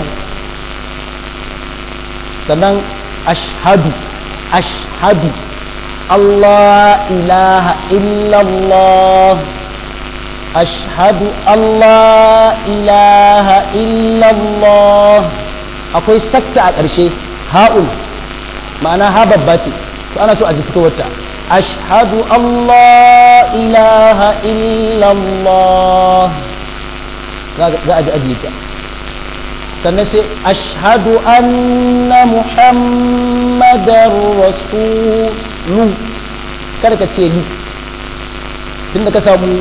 sannan ashhadu ashhadu الله إله إلا الله أشهد الله إله إلا الله akwai sakta a ƙarshe ha'ul ma'ana ha babba ce to ana so a ji fitowarta ashhadu Allah ilaha illallah za a ji ajiye ta sannan sai ashhadu anna muhammadar rasulu kada ka ce ni tunda ka samu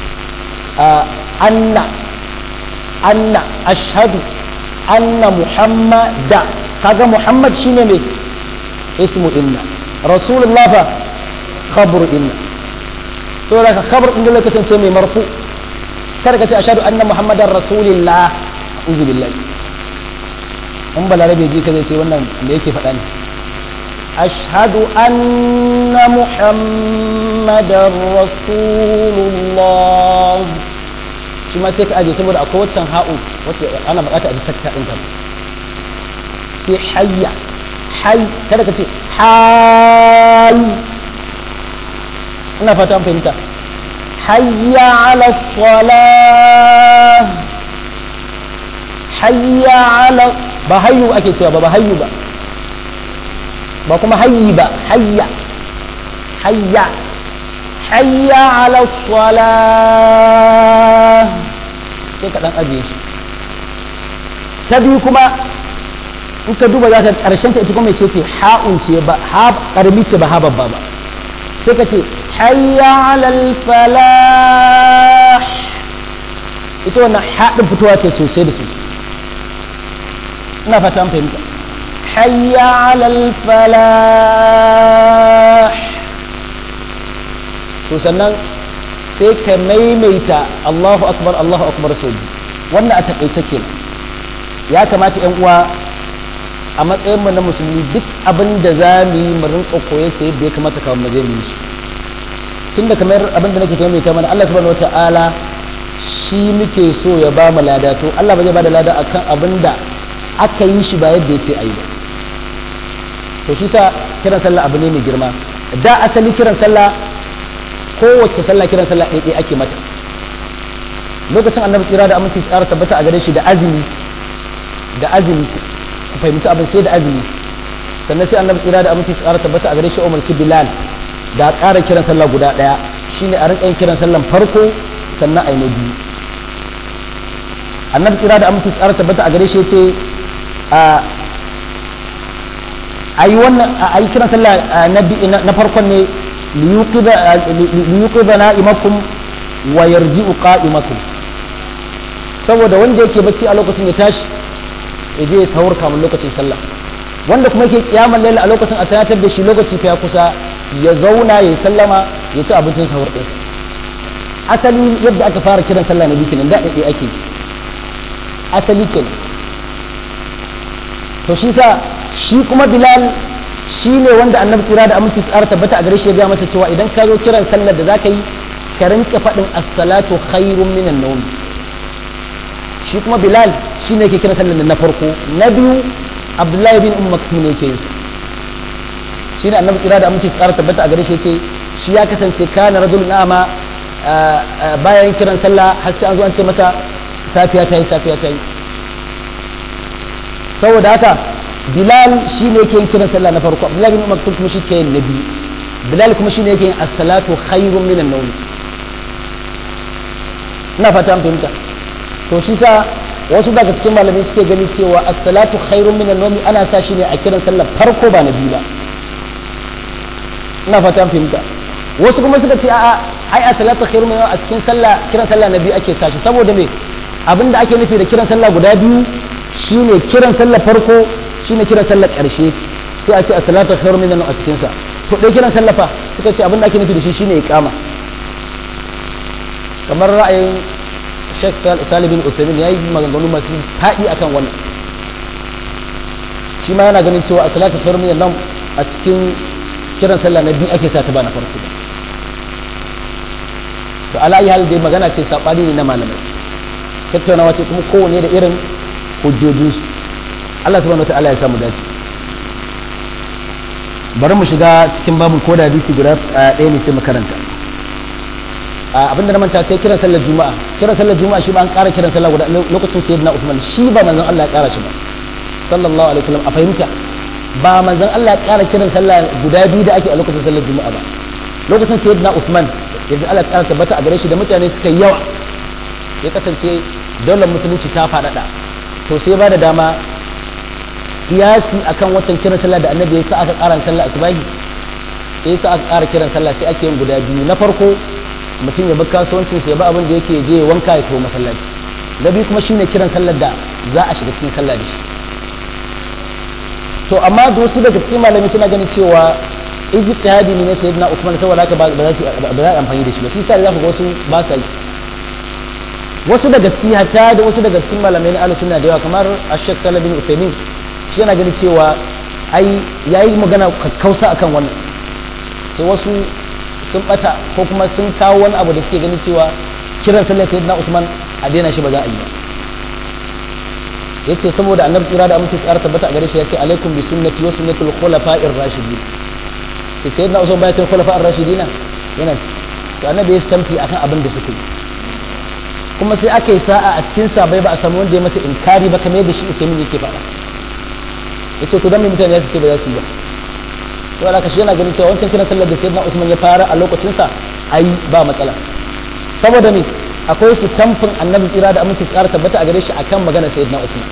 anna anna ashhadu anna muhammada kaga muhammad shine mai ismu inna rasulullah fa khabru inna to da ka khabar din dole kasance mai marfu kada ka ce ashhadu anna muhammadar rasulillah uzu billahi in balarabe ji ka zai sai wannan da yake faɗa ne أشهد أن محمدا رسول الله shi ma sai ka aje saboda akwai waccan ha'u wacce ana bukata a ji sakta ɗin ta sai hayya hay kada ka ce hay ina fata an fahimta hayya ala salah hayya ala ba hayyu ake cewa ba ba hayyu ba ba kuma hayyi ba hayya hayya hayya ala salah sai ka dan ajiye shi ta biyu kuma in ka duba za ka karshen ta ita kuma ce ce ha'un ce ba ha karbi ce ba ha babba ba sai ka ce hayya ala falah ita wannan haɗin fitowa ce sosai da sosai ina fata an fahimta حي على الفلاح to sannan sai ka maimaita Allahu akbar Allahu akbar sau wannan a taƙaice kenan ya kamata yan uwa a matsayin mu na musulmi duk abin da za mu yi mu rinka koye sai yadda ya kamata kawai mu je mu yi shi tunda kamar abin da nake maimaita mana Allah subhanahu wataala shi muke so ya ba mu lada to Allah ba zai ba da lada akan abin da aka yi shi ba yadda ya ce a yi ba to shi sa kiran sallah abu ne mai girma da asali kiran sallah kowace sallah kiran sallah ɗaiɗai ake mata lokacin annabi tsira da aminci tsara tabbata a gare shi da azumi da azumi ku fahimci abin sai da azumi sannan sai annabi tsira da aminci tsara tabbata a gare shi umarci bilal da ƙara kiran sallah guda ɗaya shine a rinƙa yin kiran sallan farko sannan a yi na biyu annabi tsira da aminci tsara tabbata a gare shi ce a yi wannan a yi kiran sallah na farkon ne liyuqidha na'imakum wa yarji'u qa'imakum saboda wanda yake bacci a lokacin ya tashi ya je ya sahur kamun lokacin sallah wanda kuma yake kiyamar laila a lokacin a tunatar da shi lokaci fa ya kusa ya zauna ya sallama ya ci abincin sahur ɗin asali yadda aka fara kiran sallah na bikin da ɗaya ake asali kenan to shi sa shi kuma bilal shi ne wanda annabi kira da aminci tsara tabbata a gare shi ya ga masa cewa idan ka zo kiran sallar da zaka yi ka rinka faɗin as-salatu khairun minan nawm shi kuma bilal shi ne yake kiran sallar na farko na biyu abdullahi bin umm maktum ne yake yin shi ne annabi kira da aminci tsara tabbata a gare shi yace shi ya kasance kana rajul na'ama bayan kiran sallah har sai an zo an ce masa safiya ta yi safiya ta yi saboda haka bilal shi ne yake yin kiran sallah na farko abdullahi bin maktum kuma shi ke yin na biyu bilal kuma shi ne yake yin as-salatu khairun minan nawm ina fata an fahimta to shi sa wasu daga cikin malamai suke gani cewa as-salatu khairun minan nawm ana sa shi ne a kiran sallah farko ba na biyu ba ina fata an fahimta wasu kuma suka ce a'a ai as-salatu khairun minan a cikin sallah kiran sallah na biyu ake sa shi saboda me abinda ake nufi da kiran sallah guda biyu shine kiran sallah farko shine kiran sallah karshe sai a ce as-salatu khairun minan a cikin sa to dai kiran sallah fa suka ce abinda ake nufi da shi shine iqama kamar ra'ayin Sheikh Salih bin Uthaymeen yayi maganganu masu faɗi akan wannan shi ma yana ganin cewa as-salatu khairun minan a cikin kiran sallah na biyu ake sa ta ba na farko to ala ayi hal dai magana ce sabani ne na malamai tattaunawa ce kuma kowanne da irin hujjojinsu Allah subhanahu wataala ya samu dace bari mu shiga cikin babin ko da hadisi guda ɗaya ne sai mu karanta abinda na manta sai kiran sallar juma'a kiran sallar juma'a shi ba an ƙara kiran sallar guda lokacin sayyidina Uthman shi ba manzon Allah ya ƙara shi ba sallallahu alaihi wasallam a fahimta ba manzon Allah ya ƙara kiran sallah guda biyu da ake a lokacin sallar juma'a ba lokacin sayyidina Uthman yanzu Allah ya ƙara tabbata a gare shi da mutane suka yi yawa ya kasance daular musulunci ta faɗaɗa to sai ba da dama kiyasi akan wancan kiran sallah da annabi ya sa aka ƙara sallah asubahi sai sa aka ƙara kiran sallah sai ake yin guda biyu na farko mutum ya bi kasuwancin sai ba abin da yake je wanka ya tafi masallaci na biyu kuma shine kiran sallar da za a shiga cikin sallah da shi to amma da wasu daga cikin malami suna ganin cewa ijtihadi ne na sayyidina Uthman saboda haka ba za su ba za a amfani da shi ba shi sai za ku ga wasu ba sa yi wasu daga ciki hatta da wasu daga cikin malamai na ahlus sunna da yawa kamar Sheikh Salah bin Uthaymeen shi yana ganin cewa ai yayi magana kakkausa akan wannan sai wasu sun bata ko kuma sun kawo wani abu da suke ganin cewa kiran sallar sayyidina Usman a daina shi ba za a yi ba yace saboda annabi tsira da aminci tsara tabbata a gare shi yace alaikum bi sunnati wa sunnatul khulafa'ir rashidin sai sayyidina Usman bayan khulafa'ir rashidina yana to annabi ya stamfi akan abin da suke kuma sai aka yi sa'a a cikin sabai ba a samu wanda ya masa inkari ba kamar yadda shi Usaimin yake faɗa yace to dan me mutane ya ce ba za su yi ba to alaka shi yana ganin cewa wancan kiran sallar da sayyidina Usman ya fara a lokacin sa ai ba matsala saboda me akwai su tamfin annabi tsira da aminci tsara tabbata a gare shi akan magana sayyidina Usman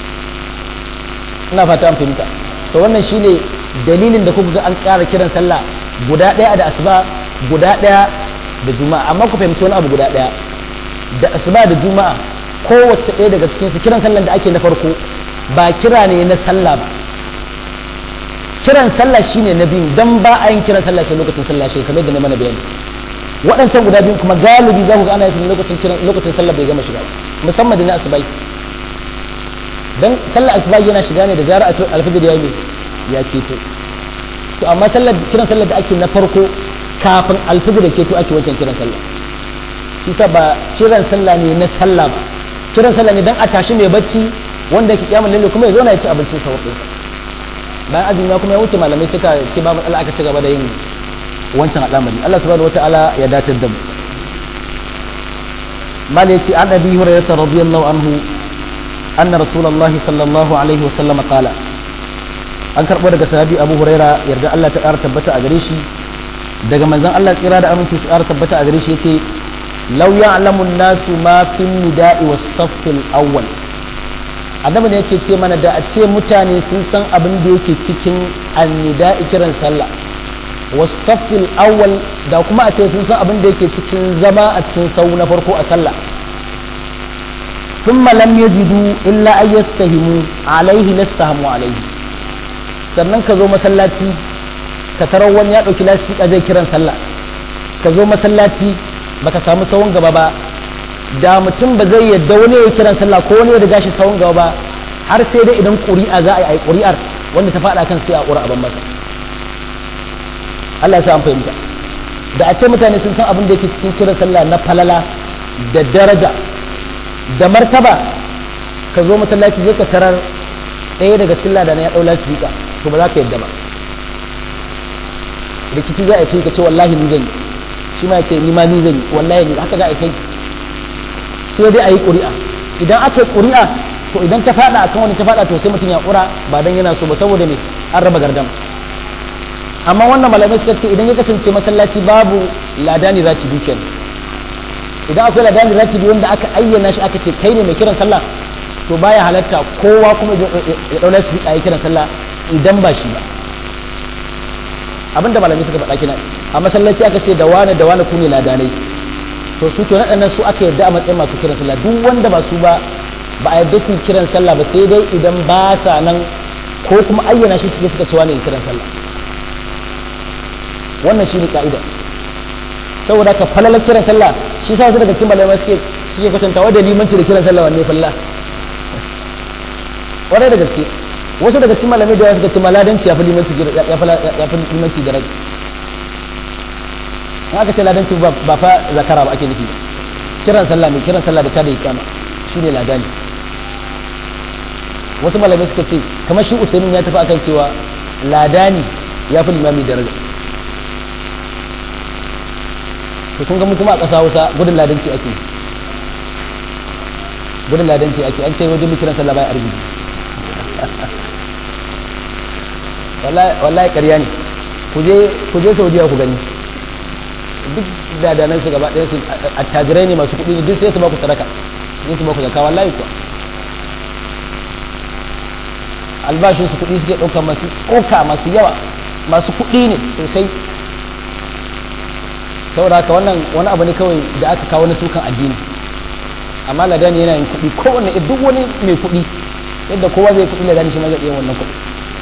ina fata an fahimta to wannan shine dalilin da kuka ga an tsara kiran sallah guda ɗaya da asuba guda ɗaya da juma'a amma ku fahimci wani abu guda ɗaya da asuba da juma'a kowace ɗaya daga cikin su kiran sallan da ake na farko ba kira ne na sallah ba kiran sallah shine na biyu dan ba a yin kiran sallah sai lokacin sallah shi kamar da na mana bayani waɗancan guda biyu kuma galibi za ku ga ana yin lokacin kiran lokacin sallah bai gama shiga musamman da na asubai dan sallah asubai yana shiga ne da zarar alfajir ya yi ya keto to amma sallar kiran sallar da ake na farko kafin alfajir ya keto ake wancan kiran sallah shi ba kiran sallah ne na sallah ba kiran sallah ne dan a tashi mai bacci wanda yake kiyamul lalle kuma ya zo na ya ci abincin sa bayan azumi kuma ya wuce malamai suka ce babu Allah aka ci gaba da yin wancan al'amari Allah subhanahu wataala ya datar da mu mala yace an abi hurairah radiyallahu anhu anna rasulullahi sallallahu alaihi wasallam qala an karɓo daga sahabi abu huraira yarda Allah ta ƙara tabbata a gare shi daga manzon Allah tsira da aminci su ƙara tabbata a gare shi yace law ya'lamu nasu ma fi nida'i was saffil awwal annabi ne yake ce mana da a ce mutane sun san abin da yake cikin annida'i kiran sallah was saffil awwal da kuma a ce sun san abin da yake cikin zama a cikin sau na farko a sallah ثم لم يجدوا إلا أن يستهموا عليه لاستهموا عليه sannan ka zo masallaci ka tarar wani ya ɗauki lasifika zai kiran sallah ka zo masallaci baka samu sawun gaba ba da mutum ba zai yadda wani ya kiran sallah ko wani ya riga shi sawun gaba ba har sai dai idan ƙuri'a za a yi ƙuri'ar wanda ta faɗa kan sai a ƙura ban masa Allah ya sa an fahimta da a ce mutane sun san abin da yake cikin kiran sallah na falala da daraja da martaba ka zo masallaci zai ka tarar ɗaya daga cikin ladana ya ɗau lasifika to ba za ka yadda ba rikici za a kai ka ce wallahi ni zan yi shi ma ya ce ni ma ni zan yi wallahi ni haka za a kai sai dai a yi ƙuri'a idan aka yi ƙuri'a to idan ta faɗa akan wani ta faɗa to sai mutum ya ƙura ba dan yana so ba saboda me an raba gardam amma wannan malamai suka ce idan ya kasance masallaci babu ladani za ki duken idan akwai ladani ratibi wanda aka ayyana shi aka ce kai ne mai kiran sallah to baya halatta kowa kuma ya daula su yi kiran sallah idan ba shi ba abinda malamai suka faɗa kina a masallaci aka ce da wane da wane ku ne ladanai to su to naɗannan su aka yarda a matsayin masu kiran sallah duk wanda ba su ba ba a yarda su kiran sallah ba sai dai idan ba sa nan ko kuma ayyana shi suke suka ce wane kiran sallah wannan shi ne ka'ida saboda ka falala kiran sallah shi sa wasu daga cikin malamai suke suke kwatantawa da limanci da kiran sallah wanne falla wadai da gaske wasu daga cikin malamai da suka ce maladanci ya fi limanci ya fi limanci da rai in aka ce ladanci ba fa zakara ba ake nufi kiran sallah mai kiran sallah da ta da ikama shi ne ladani wasu malamai suka ce kamar shi usaimin ya tafi akan cewa ladani ya fi limami daraja to kun ga mu kuma a ƙasa Hausa gudun ladanci ake gudun ladanci ake an ce wajen mu kiran sallah bai arziki wallahi ƙarya ne ku je Saudiya ku gani duk dadanan su gaba ɗaya su attajirai ne masu kuɗi ne duk sai su ba ku sadaka sai su ba ku zakka wallahi kuwa albashin su kuɗi suke ɗauka masu tsoka masu yawa masu kuɗi ne sosai saboda haka wannan wani abu ne kawai da aka kawo na sukan addini amma ladani yana yin kuɗi kowanne duk wani mai kuɗi yadda kowa zai kuɗi ladani shi ma zai iya wannan kuɗi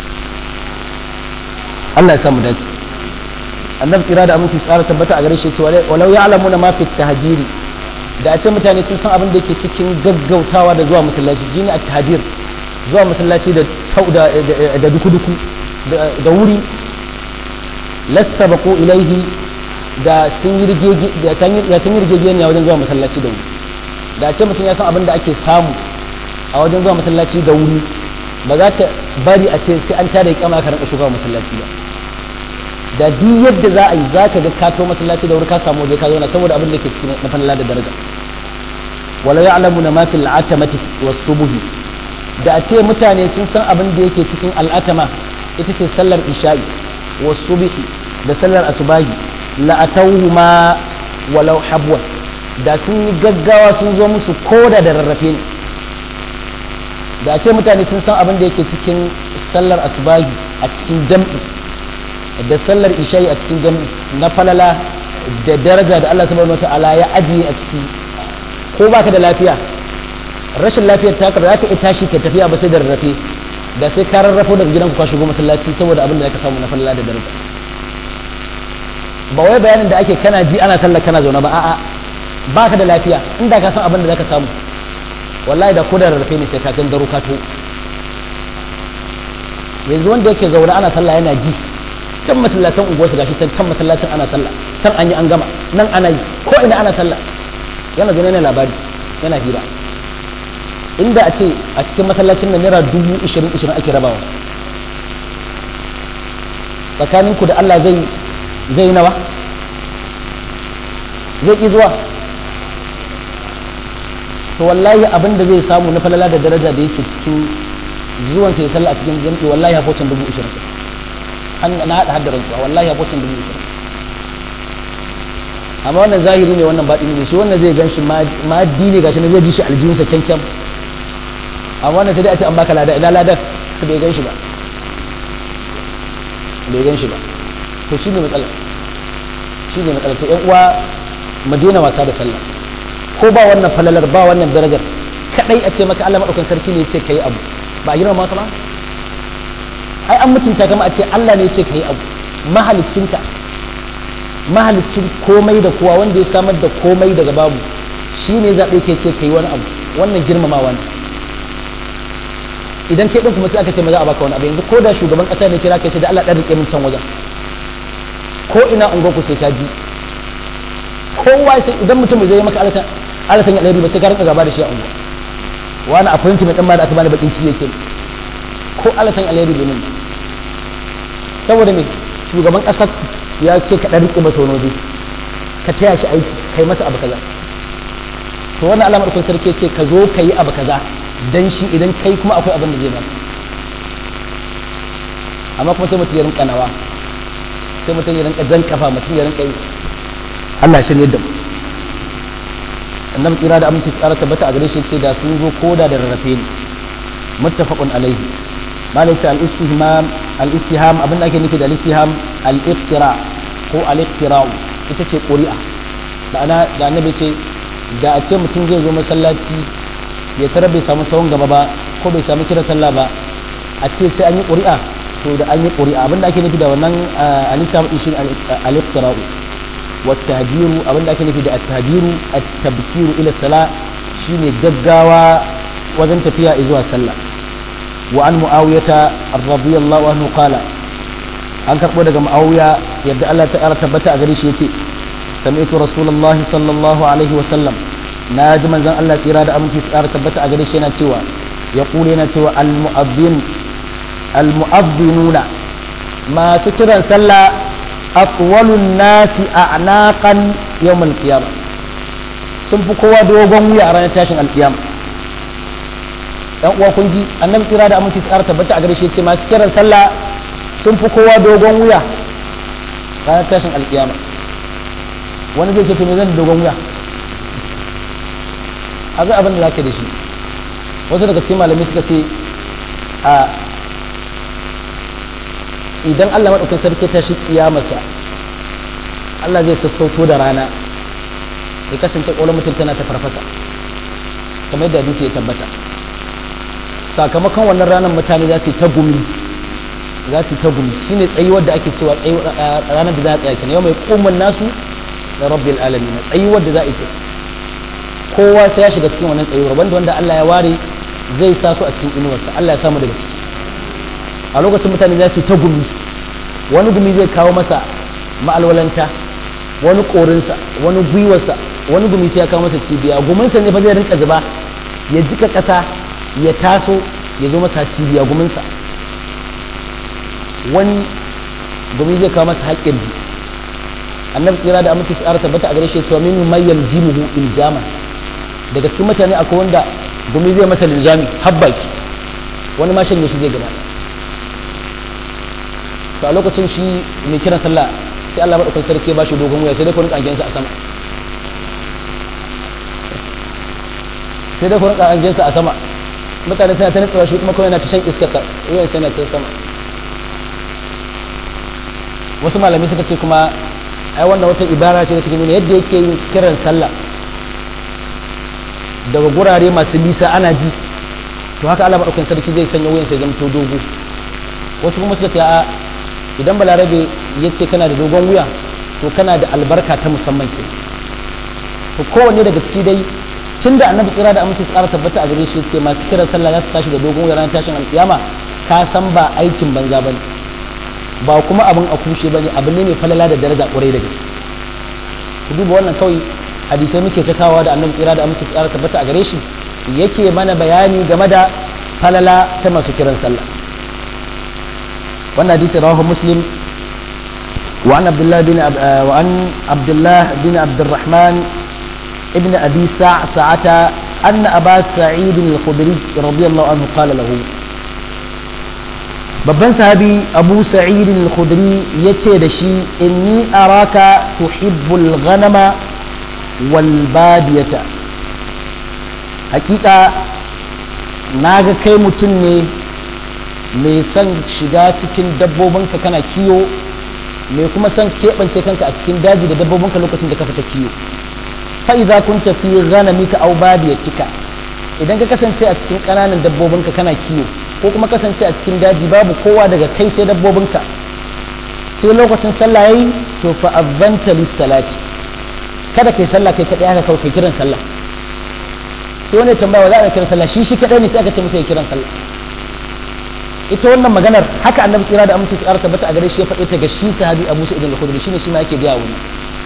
Allah ya samu dace annabi tsira da aminci tsara tabbata a gare shi cewa walau ya'lamuna ma fi tahjiri da a ce mutane sun san abin da yake cikin gaggautawa da zuwa masallaci shine at-tahjir zuwa masallaci da sauda da duku-duku da wuri lastabaqu ilaihi da sun yi rigegeniya wajen zuwa masallaci da wuri da a ce mutum ya san abin da ake samu a wajen zuwa masallaci da wuri ba za ka bari a ce sai an tada kama ka rinka shiga masallaci ba da duk yadda za a yi za ka ga kato masallaci da wuri ka samu waje ka zauna saboda abin da ke cikin na falala da daraja wala ya'lamu na mafil atamati was subuhi da a ce mutane sun san abin da yake cikin al'atama ita ce sallar isha'i was subhi da sallar asubahi la'atauhuma walau habwan da sun yi gaggawa sun zo musu koda da rarrafe ne da ce mutane sun san abin da yake cikin sallar asubahi a cikin jam'i da sallar isha'i a cikin jam'i na falala da daraja da Allah subhanahu wataala ya ajiye a ciki ko baka da lafiya rashin lafiyar ta ka za ka iya tashi ka tafiya ba sai da rarrafe da sai ka rarrafo daga gidanku ka shigo masallaci saboda abin da ka samu na falala da daraja ba wai bayanin da ake kana ji ana sallar kana zaune ba a'a baka da lafiya inda ka san abin da zaka samu wallahi da kodar rarrafe ne sai ka gangaro ka to yanzu wanda yake zaune ana sallah yana ji can masallatan unguwarsu gashi can can masallacin ana sallah can an yi an gama nan ana yi ko ina ana sallah yana zaune yana labari yana hira inda a ce a cikin masallacin nan naira dubu ishirin ishirin ake rabawa tsakaninku da Allah zai zai nawa zai ƙi zuwa to wallahi abin da zai samu na falala da daraja da yake cikin zuwan sai sallah a cikin jami'i wallahi ya focin dubu ishirin an na hada haddar rantsuwa wallahi ya focin dubu ishirin amma wannan zahiri ne wannan baɗi ne shi wannan zai gan shi ma'addi ne gashi na zai ji shi aljihunsa kyankyan amma wannan sai dai a ce an baka lada ina ladar su bai gan shi ba bai gan shi ba to shi ne matsala shi ne matsala to yan uwa mu daina wasa da sallah ko ba wannan falalar ba wannan darajar kadai a ce maka Allah madaukakin sarki ne ya ce kai abu ba a girma maka ba ai an mutunta kama a ce Allah ne ya ce kai abu mahaliccinka mahalicin komai da kowa wanda ya samar da komai daga babu shi ne zaɓe ke ce kai wani abu wannan girmamawa ne idan kai ɗin kuma sai aka ce ma za a baka wani abu yanzu ko da shugaban ƙasa ne kira kai ce da Allah ɗan riƙe min can wajen ko ina ungo ku sai ka ji kowa sai idan mutum zai yi maka alatan alatan ya ɗari ba sai ka rinka gaba da shi a ungo wani appointment mai ɗan ma da aka bani bakin ciki yake ko alatan alheri bai min saboda me shugaban ƙasar ya ce ka ɗan riƙe masa wani waje ka taya shi aiki kai masa abu kaza to wannan alamar kun sarki ce ka zo ka yi abu kaza dan shi idan kai kuma akwai abin da zai baka amma kuma sai mutum ya rinka nawa sai mutum ya rinka jan kafa mutum ya rinka yi Allah shirye da mu annabi tsira da aminci tsara tabbata a gare shi ce da sun zo koda da rarrafe ne muttafaqun alaihi malai ce al-istihmam al-istiham abin da ake nufi da al-istiham al-iftira ko al-iftira'u ita ce ƙuri'a da ana da annabi ce da a ce mutum zai zo masallaci ya tara bai samu sawun gaba ba ko bai samu kira sallah ba a ce sai an yi ƙuri'a to da an yi ƙuri'a abin da ake nufi da wannan al-istiham shi al-iftira'u wa tahdiru abin da ake nufi da at-tahdiru at-tabkiru ila salah shine gaggawa wajen tafiya zuwa sallah وعن معاوية رضي الله عنه قال an karɓo daga ma'auya yadda Allah ta ƙara tabbata a gare shi yace sami'tu rasulullahi sallallahu alaihi wa sallam na ji manzon Allah tsira da aminci ta ƙara tabbata a gare shi yana cewa ya kule yana cewa al-mu'adhdhin al-mu'adhdhinuna masu kiran sallah atwalun nasi a'naqan yawm al-qiyamah sun fi kowa dogon wuya a ranar tashin al-qiyamah dan uwa kun ji annabi tsira da aminci tsara tabbata a gare shi ce masu kiran sallah sun fi kowa dogon wuya ranar tashin alkiyama wani zai ce to me zan dogon wuya a ga abin da zaka da shi wasu daga cikin malamai suka ce a idan Allah madaukakin sarki ta shi kiyamarsa Allah zai sassauto da rana ya kasance ƙwalar mutum tana ta farfasa kamar yadda hadisi ya tabbata sakamakon wannan ranar mutane za su ta gumi za su ta gumi shine tsayuwar da ake cewa ranar da za a tsaya kenan yau mai kumman nasu da rabbil alamin tsayuwar da za a yi kowa sai ya shiga cikin wannan tsayuwar wanda wanda Allah ya ware zai sa su a cikin inuwarsa Allah ya samu daga ciki a lokacin mutane za su ta gumi wani gumi zai kawo masa ma'alwalanta wani korinsa wani gwiwarsa wani gumi sai ya kawo masa cibiya guminsa ne fa zai rinka zuba ya jika ƙasa ya taso ya zo masa cibiya guminsa wani gumi zai kawo masa haƙƙin ji annabi tsira da aminci tsara tabbata a gare shi cewa min may yaljimuhu iljaman daga cikin mutane akwai wanda gumi zai masa linjami habbaki wani ma shanye shi zai gaba to a lokacin shi mai kiran sallah sai Allah madaukakin sarki ba shi dogon wuya sai dai ku rinka angensa a sama sai dai ku rinka angensa a sama mutane suna ta nutsuwa shi kuma kawai yana ta shan iskar ta wuyan sai na can sama wasu malami suka ce kuma ai wannan wata ibara ce da take nuna yadda yake yin kiran sallah daga gurare masu nisa ana ji to haka Allah madaukakin sarki zai sanya wuyan sai zamto dogo wasu kuma suka ce a idan balarabe ya ce kana da dogon wuya to kana da albarka ta musamman ke to kowanne daga ciki dai tun da annabi tsira da aminci tsara tabbata a gare shi ce masu kiran sallah za su tashi da dogon wuya ranar tashin alkiyama ka san ba aikin banza ba ne ba kuma abin a kushe ba ne abin ne mai falala da daraja ƙwarai da gaske ku duba wannan kawai hadisai muke ta kawo da annabi tsira da aminci tsara tabbata a gare shi yake mana bayani game da falala ta masu kiran sallah wannan hadisi rawahu muslim وعن عبد الله بن أب... وعن عبد الله بن عبد الرحمن ابن ابي سعسعة ان ابا سعيد الخدري رضي الله عنه قال له babban sahabi abu sa'id al-khudri yace da shi inni araka tuhibbul ghanama wal badiyata hakika naga kai mutum ne mai son shiga cikin dabbobinka kana kiyo mai kuma son keɓance kanka a cikin daji da dabbobinka lokacin da ka fita kiyo fa idza kunta fi ghanamika aw badiyatika idan ka kasance a cikin ƙananan dabbobinka kana kiyo ko kuma kasance a cikin daji babu kowa daga kai sai dabbobinka sai lokacin sallah yayi to fa azanta lis salati kada kai sallah kai kadai haka kawai kai kiran sallah sai wani tambaya wa za a kiran sallah shi shi kadai ne sai aka ce masa ya kiran sallah ita wannan maganar haka annabi tsira da aminci tsara tabbata a gare shi ya faɗe ta ga shi sahabi Abu Sa'id al-Khudri shine shi ma yake gaya wannan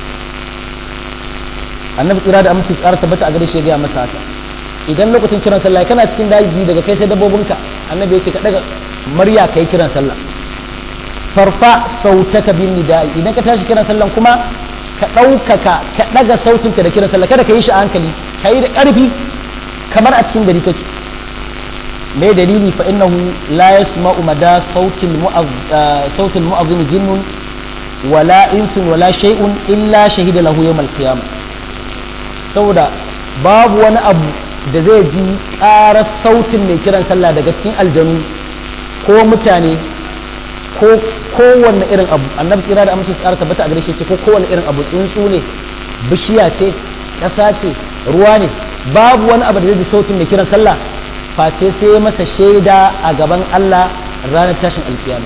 annabi tsira da aminci tsara tabbata a gare shi ya gaya masa haka idan lokacin kiran sallah kana cikin daji daga kai sai dabbobinka annabi ya ce ka daga murya kai kiran sallah farfa sautaka bin nida'i idan ka tashi kiran sallah kuma ka ɗaukaka ka ɗaga sautinka da kiran sallah kada ka yi shi a hankali ka yi da ƙarfi kamar a cikin gari kake me dalili fa innahu la yasma'u mada sautil sautil mu'adhdhin jinnun wala insun wala shay'un illa shahida lahu yawm al-qiyamah saboda babu wani abu da zai ji ƙarar sautin mai kiran sallah daga cikin aljanu ko mutane ko kowanne irin abu annabi tsira da amince tsara tabbata a gare shi ce ko kowanne irin abu tsuntsu ne bishiya ce ƙasa ce ruwa ne babu wani abu da zai ji sautin mai kiran sallah face sai masa shaida a gaban Allah ranar tashin alkiyama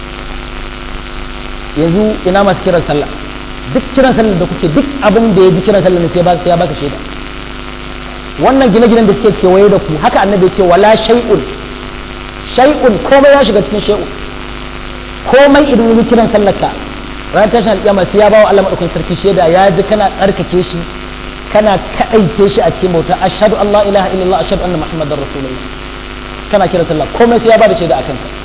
yanzu ina masu kiran sallah duk kiran sallah da kuke duk abin da ya ji kiran sallah ne sai ya baka shaida wannan gine-ginen da suke kewaye da ku haka annabi ya ce wala shay'un shay'un komai ya shiga cikin shay'un komai idan yi kiran sallarka ranar tashin alƙiyama sai ya bawa Allah madaukakin sarki shaida ya ji kana tsarkake shi kana kaɗaice shi a cikin bauta ashhadu an la ilaha illallah ashhadu anna muhammadar rasulullah kana kiran sallah komai sai ya bada shaida akan ka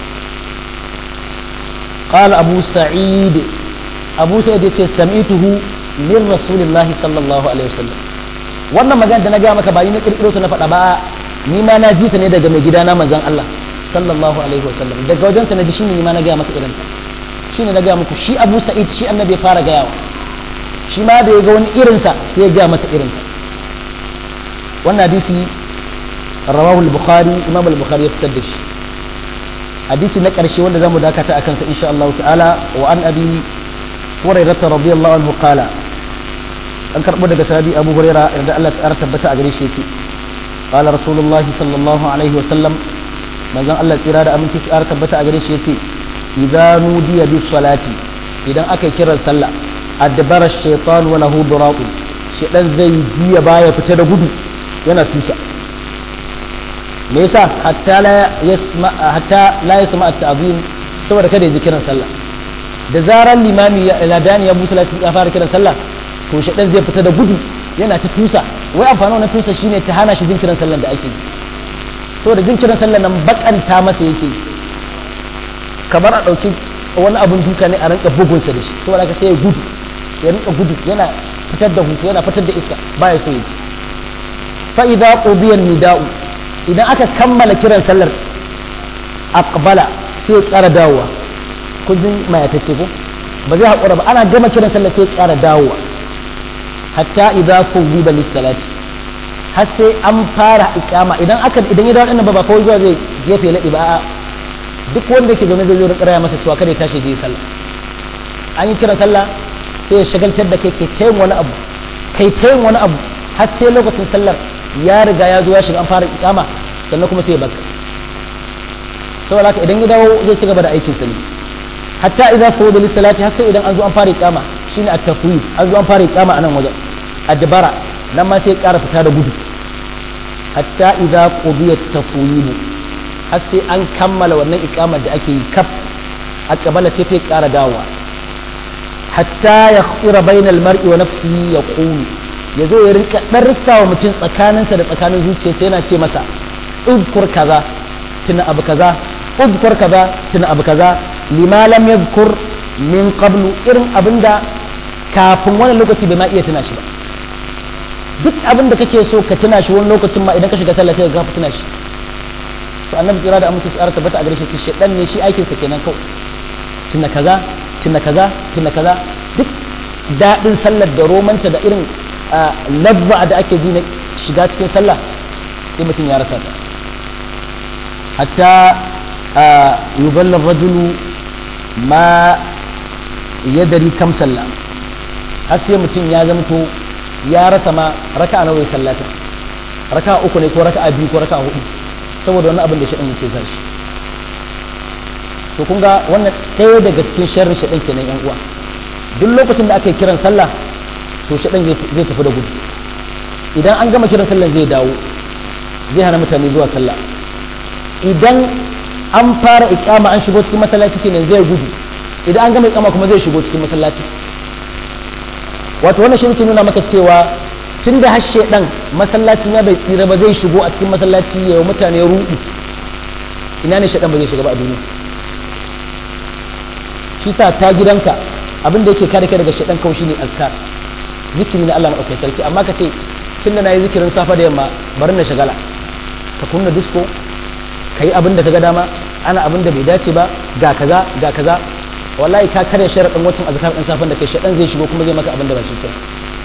qala abu sa'id abu sa'id yace sami'tuhu min rasulillah sallallahu alaihi wasallam wannan magana da na gaya maka ba ni na kirkiro ta na faɗa ba ni ma na ji ta ne daga mai gidana manzon Allah sallallahu alaihi wasallam daga wajen ta na ji shine ni ma na gaya maka irin ta shine na gaya muku shi Abu Sa'id shi annabi ya fara gayawa shi ma da ya ga wani irin sa sai ya gaya masa irin ta wannan hadisi rawahu al-bukhari imam al-bukhari ya fitar da shi hadisi na karshe wanda zamu dakata akan sa insha Allah ta'ala wa an abi hurairah radiyallahu anhu qala an karɓo daga sahabi abu huraira da Allah ta tabbata a gare shi yake qala rasulullahi sallallahu alaihi wa sallam manzon Allah tsira da aminci ta tabbata a gare shi yace idza nudiya bis salati idan aka kiran sallah adbara shaytan wa lahu duraqu shedan zai juya baya fita da gudu yana tusa me yasa hatta la yasma hatta la yasma at-ta'zim saboda kada ya ji kiran sallah da zaran limami ladani ya musa ya fara kiran sallah to shaɗan zai fita da gudu yana ta tusa wai amfani wannan tusa shine ta hana shi jinkirin sallan da ake to da jinkirin sallan nan bakanta masa yake kamar a ɗauki wani abun duka ne a rinka bugunsa da shi saboda haka sai ya gudu ya rinka gudu yana fitar da hutu yana fitar da iska baya so ya ji fa idza qudiya nida'u idan aka kammala kiran sallar aqbala sai ya ƙara dawowa kun jin mayatacce ko ba zai haƙura ba ana gama kiran sallar sai ya ƙara dawowa hatta idza kuziba lis-salati har sai an fara ikama idan aka idan ya dawo dinnan ba ba kawai zuwa zai gefe ladi ba duk wanda yake zaune zai zo raya masa cewa kada ya tashi zai sallah an yi kira sallah sai ya shagaltar da kai kai tayin wani abu kai tayin wani abu har sai lokacin sallar ya riga ya zo ya shiga an fara ikama sannan kuma sai ya baka saboda haka idan ya dawo zai ci gaba da aikin sa ne hatta idza fuwida lis-salati har sai idan an zo an fara ikama shine at-tafwid an zo an fara ikama anan wajen adbara nan ma sai ƙara fita da gudu hatta idza qudiya at-tafwid har sai an kammala wannan ikamar da ake yi kaf a kabala sai kai ƙara dawowa hatta ya khira bainal mar'i wa nafsihi yaqulu yazo ya rinka darsa wa mutum tsakaninsa da tsakanin zuciyarsa yana ce masa udkur kaza tuna abu kaza udkur kaza tuna abu kaza lima lam yadhkur min qablu irin abinda kafin wani lokaci bai ma iya tuna shi ba duk abin da kake so ka tuna shi wani lokacin ma idan ka shiga sallah sai ka tuna shi to annabi tsira da amince tsara tabbata a gare shi shedan ne shi aikin sa kenan kawai tuna kaza tuna kaza tuna kaza duk daɗin sallar da romanta da irin labba da ake ji na shiga cikin sallah sai mutum ya rasa ta hatta yuballa rajulu ma yadari kam sallah har sai mutum ya zamto ya rasa ma raka nawa ya sallata raka uku ne ko raka biyu ko raka hudu saboda wani abin da shaɗan yake sa shi to kun ga wannan ɗaya daga cikin sharrin shaɗan kenan yan uwa duk lokacin da aka yi kiran sallah to shaɗan zai tafi da gudu idan an gama kiran sallah zai dawo zai hana mutane zuwa sallah idan an fara ikama an shigo cikin masallaci kenan zai gudu idan an gama ikama kuma zai shigo cikin masallaci wato wannan shi ke nuna maka cewa tun da hashe dan masallaci na bai tsira ba zai shigo a cikin masallaci ya yi mutane ruɗu ina ne shaɗan ba zai shiga ba a duniya shi sa ta gidanka abin da yake kare kai daga shaɗan kawai shine azkar zikiri na Allah maɗaukai sarki amma ka ce tun da na yi zikirin safa da yamma bari na shagala ka kunna disko ka yi abin da ka ga dama ana abin da bai dace ba ga kaza ga kaza wallahi ka karya sharaɗin wacin azkar ɗin safan da kai shaɗan zai shigo kuma zai maka abin da ba shi kai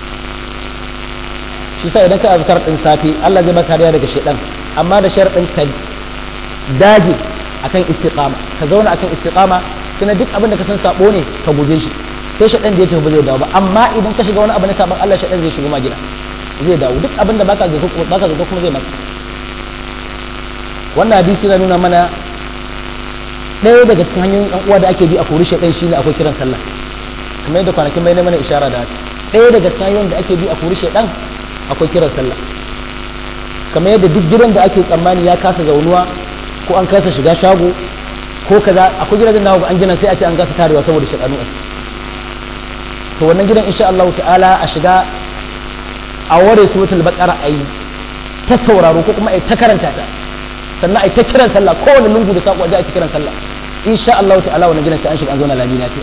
shi sa idan ka azkar ɗin safi Allah zai baka kariya daga shaɗan amma da sharaɗin ka dage akan istiqama ka zauna akan istiqama kuma duk abin da ka san sabo ne ka guje shi sai shaɗan da ya tafi ba zai dawo ba amma idan ka shiga wani abu na sabon Allah shaɗan zai shigo ma gida zai dawo duk abin da baka zato baka zato kuma zai maka wannan hadisi na nuna mana ɗaya daga cikin hanyoyin ɗan uwa da ake bi a kori shaɗan shine akwai kiran sallah kamar yadda kwanakin bai na mana ishara da haka ɗaya daga cikin hanyoyin da ake bi a kori shaɗan akwai kiran sallah kamar yadda duk gidan da ake tsammani ya kasa zaunuwa ko an kasa shiga shago ko kaza akwai gidajen nawa an gina sai a ce an kasa tarewa saboda shaɗanu a ciki to wannan gidan insha Allah ta'ala a shiga a ware suratul baqara ayi ta sauraro ko kuma ai ta karanta ta sannan ai ta kiran sallah kowane lungu da sako a kiran sallah insha Allah ta'ala wannan gidan sai an shiga an zauna lami lafiya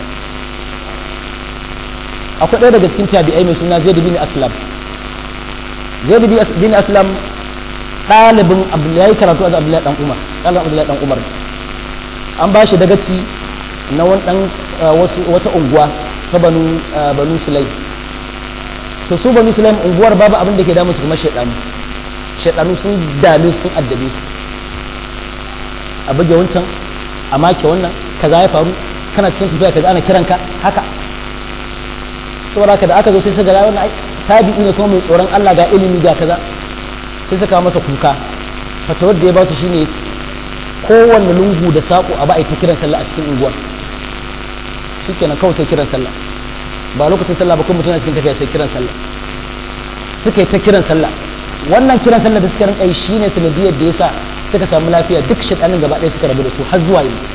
akwai ɗaya daga cikin tabi'ai mai suna Zaid bin Aslam Zaid bin Aslam ɗalibin Abdullahi karatu a Abdullahi dan Umar ɗalibin Abdullahi dan Umar an ba shi dagaci na wani dan wata unguwa ta banu banu Sulai to su banu Sulai unguwar babu abin da ke damu su kuma shaidanu shaidanu sun dame sun addabe su a buge wancan a make wannan kaza ya faru kana cikin tafiya kaza ana kiranka haka saboda haka da aka zo sai suka ga wannan tabi'i ne kuma mai tsoron Allah ga ilimi ga kaza sai suka masa kuka fatawar da ya ba su shine kowanne lungu da sako a ba'a ta kiran sallah a cikin unguwar shikenan kawai sai kiran sallah ba lokacin sallah ba kuma mutum cikin tafiya sai kiran sallah suka yi ta kiran sallah wannan kiran sallah da suka rinka yi shine sanadiyar da yasa suka samu lafiya duk shaɗanin gaba ɗaya suka rabu da su har zuwa yanzu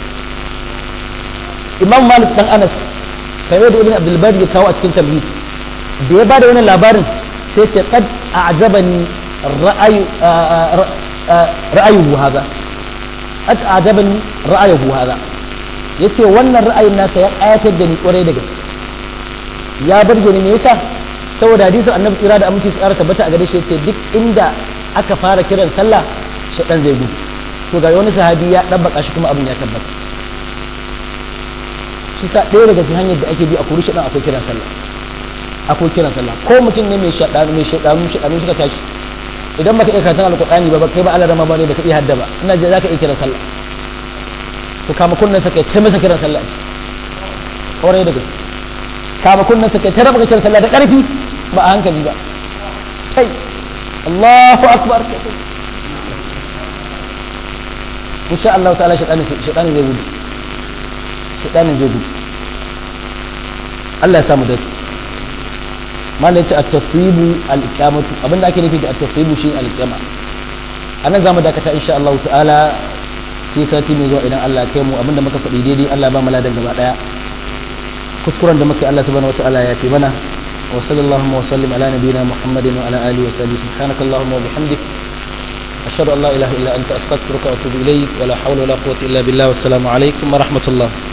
imam malik dan anas kamar da ibn abdul bari ya kawo a cikin tamhid da ya bada wannan labarin sai ce qad a'jabani ra'ayu ra'ayuhu hadha qad a'jabani ra'ayuhu hadha yace wannan ra'ayin nasa ya ayatar da ni kwarai da gaske ya burge ni me yasa saboda hadisin annabi tsira da aminci tsara tabbata a gare shi yace duk inda aka fara kiran sallah shaɗan zai gudu to ga wani sahabi ya ɗabbaka shi kuma abin ya tabbata shi sa ɗaya daga cikin hanyar da ake bi a kuri shaɗan akwai kiran sallah akwai kiran sallah ko mutum ne mai shaɗanu mai shaɗanu shaɗanu suka tashi idan baka iya karatun alƙur'ani ba kai ba alarama ba ne baka iya hadda ba ina je zaka iya kiran sallah to kama kunnen sa kai ta masa kiran sallah a ciki ƙwarai da gaske kama kunnen sa kai ta raba kiran sallah da ƙarfi ba a hankali ba kai Allahu akbar insha Allah ta'ala shaitanin shaitanin zai gudu shaitanin zai gudu Allah ya samu dace malai ce at-tasribu al-iqamatu abinda ake nufi da at-tasribu shi al-iqama anan zamu dakata insha Allah ta'ala sai sati mai zuwa idan Allah ya kai mu abinda muka faɗi daidai Allah ba mu ladan gaba daya kuskuren da muke Allah subhanahu wata'ala ya fi mana wa sallallahu wa sallim ala nabiyyina Muhammadin wa ala alihi wa sahbihi subhanakallahumma wa bihamdik أشهد أن لا إله إلا أنت أستغفرك وأتوب إليك ولا حول ولا قوة إلا بالله والسلام عليكم ورحمة الله